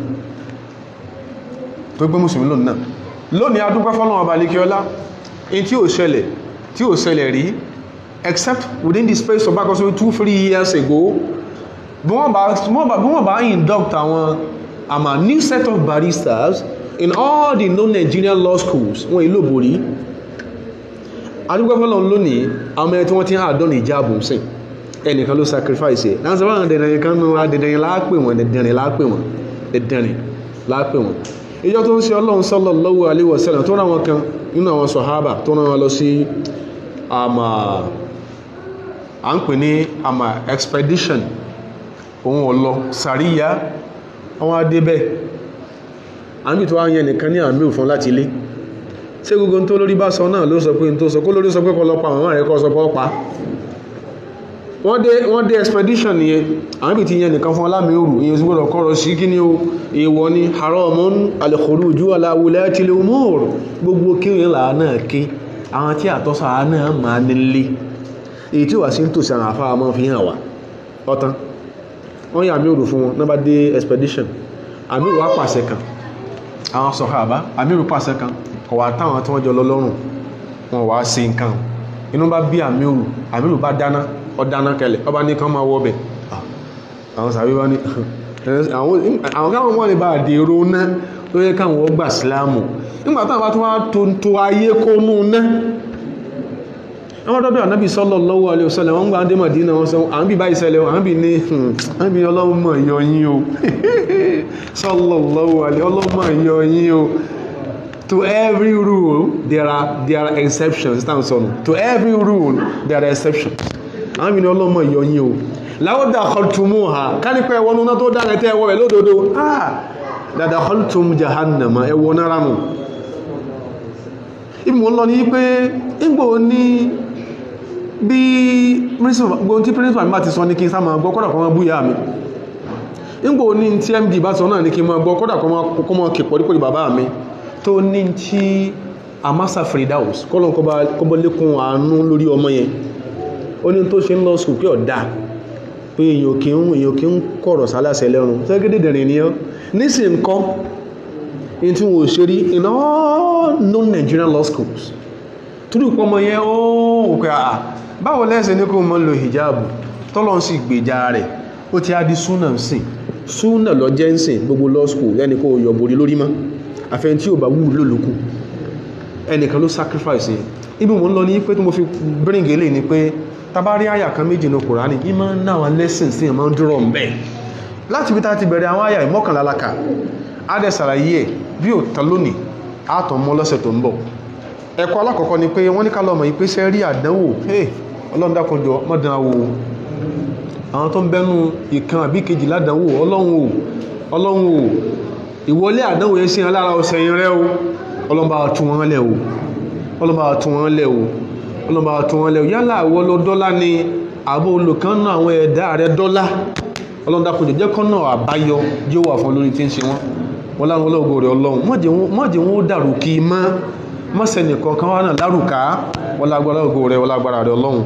torí pé mùsùlùmí lónìí náà lónìí adúpẹ́ fọ́lọ́wọ́ balikiola in tí ò ṣẹlẹ̀ tí ò ṣẹlẹ̀ rí except within the space of back also two three years ago bí wọ́n bá bí wọ́n bá induct àwọn àmà new set of baristas in all the non-Nigerian law schools wọ́n ìlú òbòrí adúgbẹ́fọ́lọ́ lónìí àwọn ẹni tí wọ́n ti ń àdán ìjáàbù sí ẹnìkan ló sacrifice ẹ̀ láti sọ́wọ́n dẹ̀dẹ̀rin kan náà dẹ̀dẹ̀rin láàpè wọn dẹ̀dẹ̀rin láàpè wọn dẹ̀dẹ̀rin láàpè wọn ìjọ tó ń ṣe ọlọ́run sallallahu alaihi wasallam tó ráwọn kan nínú àwọn sọ̀hábà tó rán wọn lọ sí àmà à ń pè ní àmà expedition òun ọ̀lọ́ sàríyá àwọn adébẹ̀ àmì tó wá yẹn nìkan ní àmì òfin láti ilé ṣé gbogbo tó lórí bá sọ náà ló sọ pé tó sọ kó lórí sọ pé kọlọpàá màmá rẹ̀ kọ́ sọ pé ọpa wọ́n dé wọ́n dé expedition nìyẹn àwọn ibi ti yẹn nìkan fún alámi òrù èyí sì gbọ́dọ̀ kọ́rọ̀ sí kí ni o èèwọ̀ ni haramun al-khuruju ala wulati al-umur gbogbo kíwìn là náà ké àwọn tí àtọ́sà náà máa nílé èyí tí wà sí ń tòsí àwọn afárá máa fi hàn wá ọ̀tán wọ́n yà àmì òrù fún wọn náà bá dé expedition àmì òrù wá pàṣẹ kan àwọn sọ̀hábà àmì òrù pàṣẹ kan kọ̀ wá táwọn tí wọ́n jọ lọ lọ́rùn wọn wá sí nǹkan inú bá bí àmìrù àmìrù bá dáná ọ dáná kẹlẹ̀ ọba ní kan máa wọ́ bẹ̀ àwọn sàbí wá ní àwọn káwọn wọ́n lè bá àdèrò ná tó yẹ káwọn ọgbà sílámù nígbà táwọn bá tún wá tó ń to ayé kó nú ná wọ́n dọ́dọ̀ ànábì sallallahu alaihi wasallam wọ́n gbà ń dé Mádínà wọn sọ àwọn bí bá ìṣẹ̀lẹ̀ àwọn bí ní àwọn bí ọlọ́mọ ìyọyín o sallallahu alaihi ọlọ́mọ ìyọyín o to every rule there are there are exceptions táwọn sọnù to every rule there are exceptions àwọn mìíràn ọlọ́mọ ìyọyín o láwọ́dà kọlùtùmù ha kánípẹ́ ẹwọ́nú náà tó dára tẹ́ ẹwọ́ rẹ̀ lódodo ah dada kọlùtùmù jahannama ẹwọ́ náà ránù ìmọ̀ lọ ní pé ìgbò ní bí gbogbo tí principal mi bá ti sọ ní kí n sá máa gbọ́ kọ́dà kọ́ máa búyà mi ìgbò ní tí md bá sọ náà ní kí n máa gbọ́ kọ́dà kọ́ máa kè pọ̀lípọ̀lì bàbá mi tó ní tí amasa fridaus kọ́lọ̀ kọ́bọ̀ lékún àánú lórí ọmọ yẹn ó ní tó ṣe ń lọ sùn pé ọ̀dá pé èyàn kí ń èyàn kí ń kọ̀rọ̀ sálàsẹ lẹ́rùn tẹ́gẹ́dẹ̀ dẹ̀rìn ní ọ́ nísìn kọ́ in tí wọ́n ṣe rí in all non-Nigerian law schools tó dùn pọ́mọ yẹn ó òkè àà báwo lẹ́sẹ̀ ní kó mọ́ lo hijabu tọ́lọ́ sì gbèjà rẹ̀ ó ti á di súnà sìn súnà lọ jẹ́ ń sìn gbogbo law school lẹ́ni kó yọ borí lórí mọ́ àfẹ́ tí ò bá wù lólókù ẹnìkan ló sacrifice yẹn ibi mo ń lọ ní pé tí mo fi bring eléyìí ni pé tabari àyà kan méjì ní kùránì ìmọ̀ náwọn lessons tí ìmọ̀ ń dúró ń bẹ̀ láti bí ta ti bẹ̀rẹ̀ àwọn àyà ìmọ̀kànlá laka adẹ sàlàyé ẹ̀ bí ò tán lónìí àtọ̀ mọ́ lọ́sẹ̀ tó ń bọ̀ ẹ̀kọ́ alákọ̀ọ́kọ́ ni pé wọ́n ní ká lọ́mọ yìí pé sẹ́ rí àdánwò hey ọlọ́run dákunjọ mọ́dán wo àwọn tó ń bẹ́nu ìkan àbí kejì ládánwò ọlọ́run o ọlọ́run o ìwọlé àdánwò yẹn sí alára ọ̀sẹ̀ yẹn rẹ o ọlọ́run bá wa tú wọn lẹ̀ o ọlọ́run bá wa tú wọn lẹ̀ o ọlọ́run bá wa tú wọn lẹ̀ o yálà àwọ̀ lọ dọ́là ni àbò olùkànnà àwọn ẹ̀dá rẹ dọ́là ọlọ́run dákunjọ jẹ́ kọ́nà àbáyọ yóò wà fún lórí tí ń ṣe wọn wọn láwọn ọlọ́gbọ̀ rẹ̀ ọlọ́run mọ́jẹ̀ wọn ó dàrú kí i mọ́ mọ́sẹ̀nì kọ̀ọ̀kan wà náà lárùká wọ́n lágbára ògo rẹ̀ wọ́n lágbára rẹ̀ ọlọ́run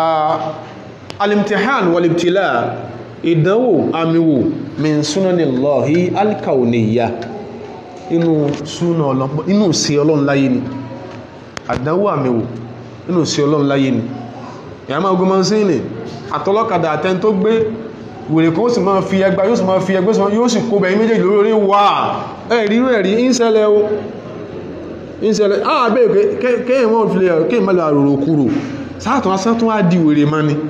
alimtihan walibtila ìdánwò àmìwò min sunanillahi alkauniya inú súnà ọlọ́pọ̀ inú sí ọlọ́run láyé ni àdánwò àmìwò inú sí ọlọ́run láyé ni ìyàmá ogun mọ́ sí ní àtọlọ́kadà àtẹn tó gbé wèrè kó sì máa fi ẹgbà yóò sì máa fi ẹgbẹ́ yóò sì kó bẹ̀yìn méjèèjì lórí orí wà ẹ̀rí ẹ̀rí ìṣẹ̀lẹ̀ o ìṣẹ̀lẹ̀ ààbẹ̀ kéèyàn wọ́n fi lè kéèyàn mẹ́lẹ̀ àròrò kúrò sáàtún asátún á di wèrè ma ni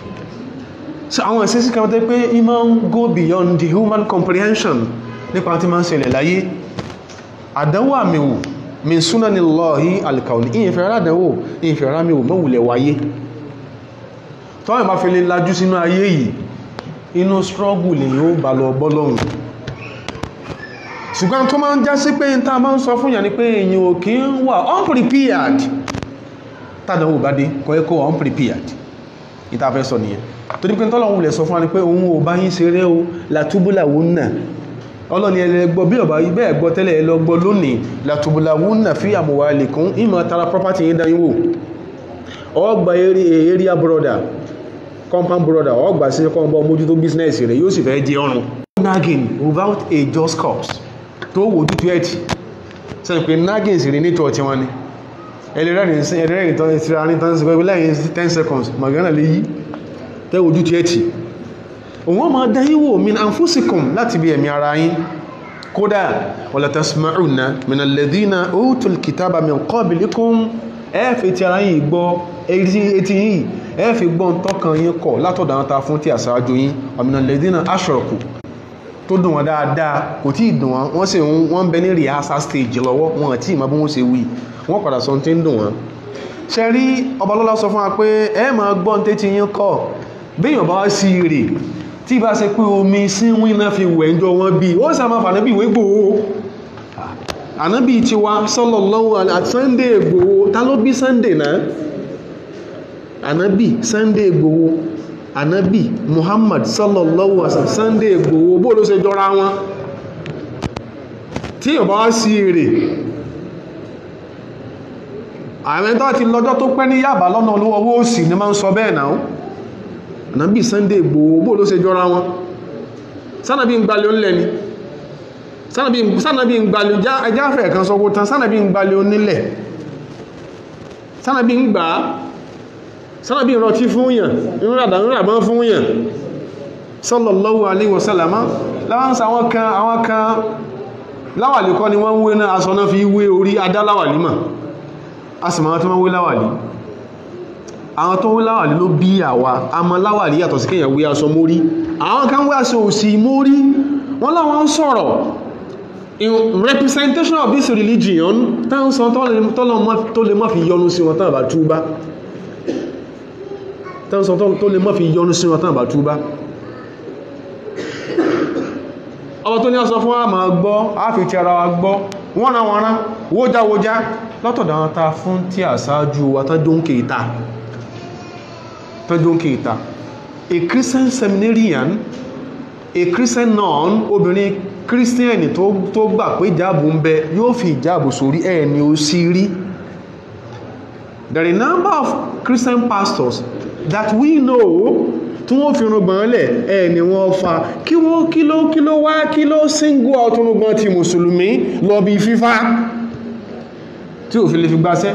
so àwọn ìṣesí kan tẹ́ pé it máa ń go beyond the human comprehension nípa tí máa ń ṣẹlẹ̀ láyé àdánwò àmìwò min sunanillahi alkauni ìyẹ̀fẹ̀ aládánwò ìyẹ̀fẹ̀ arámìwò mọ́wùlẹ̀ wáyé tọ́wọ́n bá fi lè lajú sínú ayé yìí inú struggle lè yóò bá lọ bọ́lọ́hun ṣùgbọ́n tó máa ń já sí pé n ta máa ń sọ fún yà ní pé èyàn ò kí ń wà unprepared tàdánwò bá dé kọ́ ẹ́kọ́ unprepared ìtafẹ́ sọ nìyẹn tó ní pé tọ́lọ̀wò lẹ̀ sọ fún wa ní pé òun ò bá yín ṣeré o látúbúlàwó nà ọlọ́ni ẹlẹ́gbọ́ bí ọba ibẹ̀ ẹ̀gbọ́ tẹ́lẹ̀ ẹ lọ gbọ́ lónìí látúbúlàwó nà fi àmúwà lè kún ìmọ̀ tara property yín dáyín wò ọgbà area brother compound brother ọgbà sí kọ́ńbọ̀ mójútó business rẹ̀ yóò sì fẹ́ jẹ ọrùn nagging without a just cause tó wò ojú ẹ̀tì sẹ́yìn pé nagging sì rí ní tọ́ọ̀tí wọn ni ẹlẹ́rẹ́rìn sí ẹlẹ́rẹ́rìn tó ti ra ní tán sí pẹ́pẹ́ lẹ́yìn 10 seconds magana lè yí tẹ́ ojú ẹ̀tì òun ma dáyí wò min anfusikum láti bí ẹ̀mí ara yín kódà wala tasma'unna min alladhina utul kitaba min qablikum ẹ́ẹ̀fẹ́ ti ara yìí gbọ́ etí yìí ẹ́ẹ̀fẹ́ gbọ́n tọ́kàn yín kọ̀ látọ̀dọ̀ àwọn ta fún tí àṣáájú yín min alladhina ashraku tó dùn wọn dáadáa kò tí ì dùn wọn wọ́n sì wọ́n bẹ ní rehearsal stage lọ́wọ́ wọn àti ìmọ̀ bí wọ́n ṣe wí wọ́n padà sọ tí ń dùn wọn. ṣe rí ọbalọ́lá sọ fún wa pé ẹ máa gbọ́ ní tẹ́tí yín kọ́ béèyàn bá sí rè tí bá ṣe pé omi síwín náà fi wẹ̀ ńjọ wọn bí ó sì máa fànábì ìwé gbòó ànábì tiwa sallallahu alaihi Sunday Ìgbòho ta ló bí Sunday náà ànábì Sunday Ìgbòho ànábì muhammad sallallahu alaihi wasallam sunday Ìgbòho bó ló ṣe jọra wọn tí yóò bá wá sí èrè àwọn tó ti lọ́jọ́ tó pẹ́ ní yàbá lọ́nà olówó owó òsì ni máa ń sọ bẹ́ẹ̀ náà ànábì sunday Ìgbòho bó ló ṣe jọra wọn sánàbí ń gbalẹ̀ onílẹ̀ ni sánàbí ń gbalẹ̀ ẹjáfẹ́ kan sọ tán sánàbí ń gbalẹ̀ onílẹ̀ sánàbí ń gbà á sánàbí ìrọtí fún yàn ìrìnàdàmọ́ fún yàn sallallahu alaihi wasallam láwọ́nsá àwọn kan àwọn kan láwàlì kọ́ ni wọ́n ń wé náà aṣọ náà fi wé orí adá láwàlì mà a sì máa tó wọ́n wé láwàlì àwọn tó wé láwàlì ló bí àwa a mọ láwàlì yàtọ̀ sí kéèyàn wé aṣọ mórí àwọn kan wé aṣọ òsì mórí wọ́n láwọn sọ̀rọ̀ in representation of this religion táwọn sọ tó lè mọ́ fi yọnu sí wọn tán àbá túbá tẹ́sán tó lè mọ́ fi yọnu sí wọn tán àbá túbá ọba tó ní ọsọ fún àmà gbọ́ àfi ti ara wa gbọ́ wọ́n na wọ́n rán wójáwójá látọ̀dá wọn ta fún tí àṣáájú wa tọ́jọ́nkè ìta tọ́jọ́nkè ìta a Christian seminarian a Christian nun obìnrin Christian tó gbà pé ìjáàbù ń bẹ yóò fi ìjáàbù sórí ẹ̀ ni ó sí rí there are a number of Christian pastors that we know tí wọ́n fi rúgbọ̀n lẹ̀ ẹ̀ ni wọ́n fa kí wọ́n kí ló kí ló wá kí ló single out rúgbọ̀n ti mùsùlùmí lọ bí fífá tí ò fi lè fi gbáṣẹ́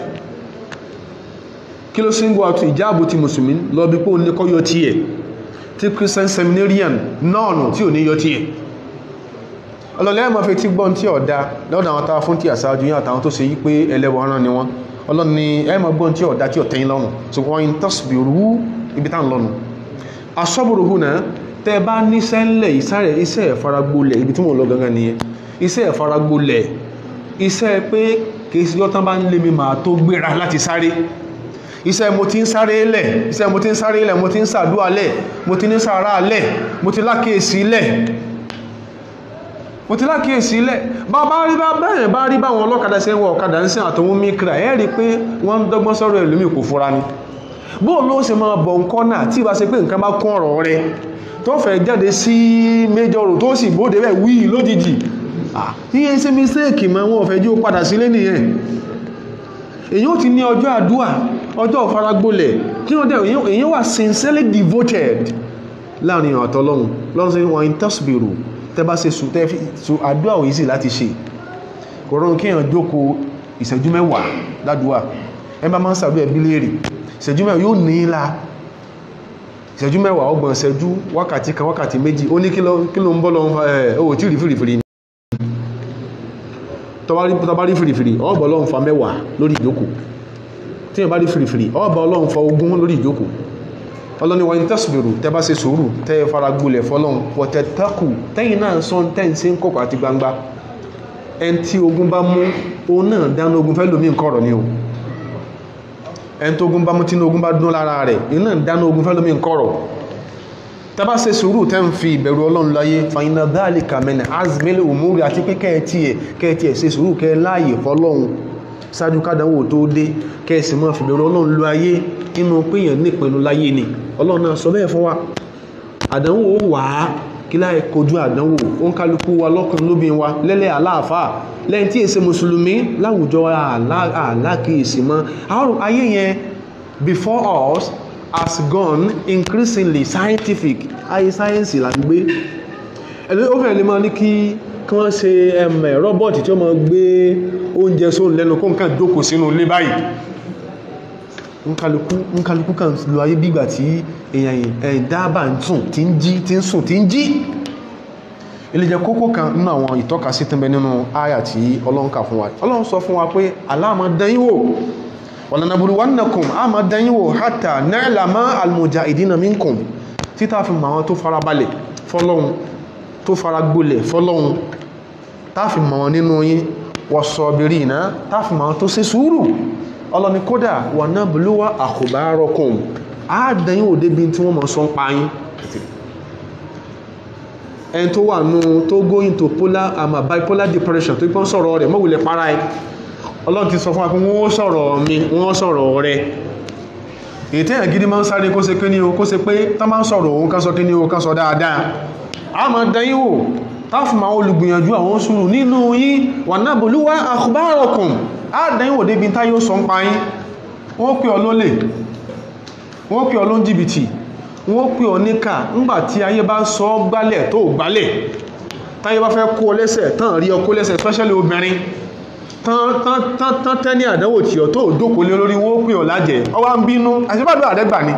kí ló single out ìjáàbù ti mùsùlùmí lọ bí pé ó ní kọ́ yọ tí ẹ̀ tí Christian seminarian náà tí ò ní yọ tí ẹ̀ ọlọ́lẹ́ ẹ̀mọ́ fi tí gbọ́n tí ọ̀dá lọ́dọ̀ àwọn tàà fún tí àsáájú yín àtàwọn tó ṣe yí pé ẹlẹ́wọ̀n rán ni wọ́n ọlọ́ni ẹ̀mọ́ gbọ́n tí ọ̀dá tí ọ̀tẹ́yìn lọ́rùn so wọ́n in tasbiru ibi tá ń lọ́nu asọ́bùrù hùnà tẹ́ bá níṣẹ́ ńlẹ̀ ìsárẹ̀ iṣẹ́ ìfaragbolẹ̀ ibi tí mo lọ gangan nìyẹn iṣẹ́ ìfaragbolẹ̀ iṣẹ́ pé kìí sí lọ́tán bá ń lé mi máa tó gbéra láti sáré iṣẹ́ mo ti ń sáré lẹ̀ iṣẹ́ mo ti ń sáré lẹ̀ mo ti ń sàdúà lẹ̀ mo ti ní sàárà lẹ̀ mo ti lákèésí lẹ̀ mo ti lákèésí lẹ̀ bá bá rí bá bẹ́ẹ̀ bá rí báwọn ọlọ́kadà ṣe ń wọ ọ̀kadà ń sìn àtọwọ́ mikra ẹ̀ rí pé wọ́n ń dọ́gbọ́n sọ̀rọ̀ ẹlòmíì kò fura ni bóò ló ṣe máa bọ̀ nǹkan náà tí ìbá ṣe pé nǹkan bá kún ọ̀rọ̀ rẹ tó fẹ́ jáde sí major road tó sì bóde bẹ́ẹ̀ wí lójijì yíyẹ ṣe mistake ma wọn fẹ́ jí ó padà sílé nìyẹn èyí ó ti ní ọjọ́ àdúà ọjọ́ ìfaragbólẹ̀ kí wọ́n dẹ̀ èyí wà sincerely devoted láàrin àtọ́lọ́run lọ́run sí wọn tasbiru tẹ́ bá ṣe sùn tẹ́ fi àdúà òyìn sí láti ṣe kò rọrùn kí èèyàn jókòó ìṣẹ́jú mẹ́wàá ládùúà ẹ bá máa ń sàdúà ẹbí léèrè ìṣẹ́jú mẹ́wàá yóò ní í la ìṣẹ́jú mẹ́wàá ọgbọ̀n ìṣẹ́jú wákàtí kan wákàtí méjì ó ní kí ló ń bọ́ lọ ẹ̀ ó tí rí fìrìfìrì tọba rí fìrìfìrì ọgbọ̀ ọlọ́run fa mẹ́wàá lórí ìjókòó tí yẹn bá rí fìrìfìrì ọgbọ̀ ọlọ́run fa ogún lórí ìjókòó ọlọ́ni wa in tasbiru tẹ́ bá ṣe sùúrù tẹ́ fara gbolẹ̀ fọlọ́run wọ̀tẹ̀ takù tẹ́yìn náà sọ tẹ́ǹsí ń kọ̀kọ̀ àti gbangba ẹn tí ogun bá mú òun náà dáná ogun fẹ́ lómi nǹkan ọ̀rọ̀ ni o ẹn tó ogun bá mú tí ogun bá dún lára rẹ̀ iná dáná ogun fẹ́ lómi nǹkan ọ̀rọ̀ tẹ́bá ṣe sùúrù tẹ́ ń fi ìbẹ̀rù ọlọ́run láyé fàyínà dáàlìkà mẹ́nà azmele umuri àti pé kẹ́ẹ̀tì ẹ̀ kẹ́ẹ̀tì ẹ̀ ṣe sùúrù kẹ́ láàyè fọlọ́run ṣáájú kádánwò tó dé kẹ́ẹ̀sì mọ́ fìbẹ̀rù ọlọ́run lọ ayé nínú péyàn nípinnu láyé ni ọlọ́run náà sọ bẹ́ẹ̀ fún wa àdánwò wà á kí láì kojú àdánwò ó ń kálukú wa lọ́kùnrin lóbi wa lẹ́lẹ́ àláàfáà lẹ́yìn tí èsè mùsùlùmí láwùjọ àlákìísì mọ́ àwọn ayé yẹn before us has gone increasingly scientific ayé sáyẹ́nsì là ń gbé ẹ̀lẹ́ ó fẹ́ lè máa ní kí kí wọ́n ṣe ẹ̀mẹ̀ rọ́bọ̀tì tí ó máa gbé oúnjẹ sóhun lẹ́nu kó nǹkan jókòó sínú ilé báyìí nkálukú nkálukú kan lo ayé bígbà tí èèyàn ẹ̀yìn dábà ń sùn tí ń jí tí ń sùn tí ń jí ilé jẹ́ kókó kan nínú àwọn ìtọ́kasí tí ń bẹ nínú àyà tí ọlọ́run kà fún wa ọlọ́run sọ fún wa pé aláàmọ́ dán wò wọ̀lànàbùrúwánàkùn a ma dányíwò hátà náìlàmá almujahidina minkum títà fi ma wọn tó fara balẹ̀ fọ́lọ́hun tó fara gbolẹ̀ fọ́lọ́hun táàfi ma wọn nínú yí wọ̀sọ̀bìrì iná táàfi ma wọn tó ṣe sùúrù ọlọ́ni kódà wà náà bùlúwà àkùbárọkùn a dányíwò débi tí wọ́n mọ̀ sọ ń pa yín ẹni tó wà nù tó go into polar àmà bipolar depression tó pọ́n sọ̀rọ̀ rẹ̀ mọ́wulẹ̀ para ẹ̀ ọlọ́run ti sọ fún wa pé wọ́n sọ̀rọ̀ mi wọ́n sọ̀rọ̀ rẹ̀ èyí tẹ́yàn gidi máa ń sáré kó ṣe pé ní o kó ṣe pé tá máa ń sọ̀rọ̀ òun ká sọ kí ní o ká sọ dáadáa a máa dẹ́yìn wò táfù máa olùgbìyànjú àwọn sùúrù nínú yín wà náà bolúwá akhbarakum a dẹ́yìn wò débi táyé ó sọ ń pa yín wọ́n pè ọ lólè wọ́n pè ọ ló ń jìbìtì wọ́n pè ọ níkà ńgbà tí ayé bá sọ gbálẹ̀ tó gbálẹ̀ táyé bá fẹ́ kó lẹ́sẹ̀ tán rí ọ kó lẹ́sẹ̀ especially obìnrin tán tẹ́ ní àdánwò tí ọ tó dókò lé lórí wọ́n pè ọ lájẹ̀ ọwá ń bínú àṣíbàdó àdẹ́gbà ni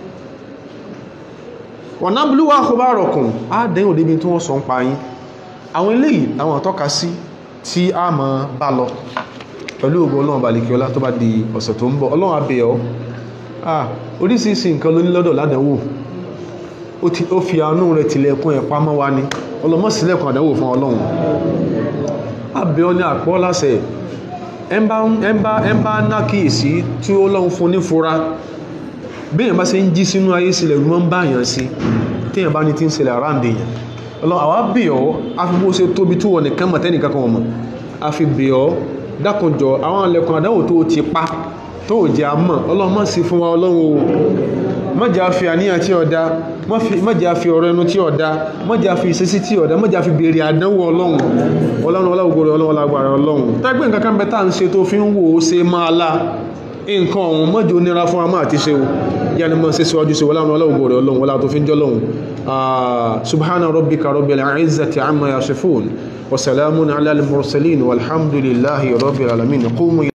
wọ̀n náà blúwà kó bá rọ̀kùn àdẹ́yìn òdébi tí wọ́n sọ ń pa yín àwọn eléyìí àwọn àtọ́ka sí tí a mọ̀ bá lọ pẹ̀lú ògbó ọlọ́run balẹ̀kí ọlá tó bá di ọ̀sẹ̀ tó ń bọ̀ ọlọ́run abẹ́ ọ oríṣiríṣi nǹkan ló ní lọ́dọ̀ ládánwò ó fi àánú rẹ̀ tilẹ̀kùn ẹ̀ pamọ́ wa ni ọlọ́mọ́sílẹ̀kùn àdánwò fún ọlọ́run abẹ́ ọ ní àpọ́ lásẹ̀ ẹmbá nákìísí tí ó lọ́n fún ní fura bíyàn bá ṣe ń jí sínú ayé sílẹ̀ rú mọ́ ń báyàn sí tíyàn bá ní tí ń ṣẹlẹ̀ àráǹdè yàn ọlọ́run àwa bẹ̀ ọ́ afibó ṣe tóbi tó wọ nìkan mọ̀ tẹ́nìkan kan mọ̀ afi bẹ̀ ọ́ dákunjọ àwọn ilẹ̀kùn àdáwò tó ti pa tó jẹ́ àmọ́ ọlọ́run má sí fún wa ọlọ́run o má jẹ́ àfi àníyàn tí ọ̀dá má jẹ́ àfi ọ̀rọ̀ ẹnu tí ọ̀dá má jẹ́ àfi ìṣesí tí ọ̀dá má jẹ́ àfi béèrè àdánwò ọlọ́run ọlọ́run ọlọ́gbò rẹ̀ ọlọ́run lágbára ọlọ́run tẹ́gbẹ́ nǹkan kan bẹ́tà ń ṣe tó fi ń wò ó ṣe máa lá nǹkan ọ̀hún mọ́jọ nira fún amá àti ṣe o yáni mọ́ sí síwájú sí ọlọ́run ọlọ́gbò rẹ̀ ọlọ́run ọlá tó fi ń jọ́ lọ́run subhana rabbika rabbil izzati amma yasifun wa salamun ala al mursalin walhamdulillahi rabbil alamin qumu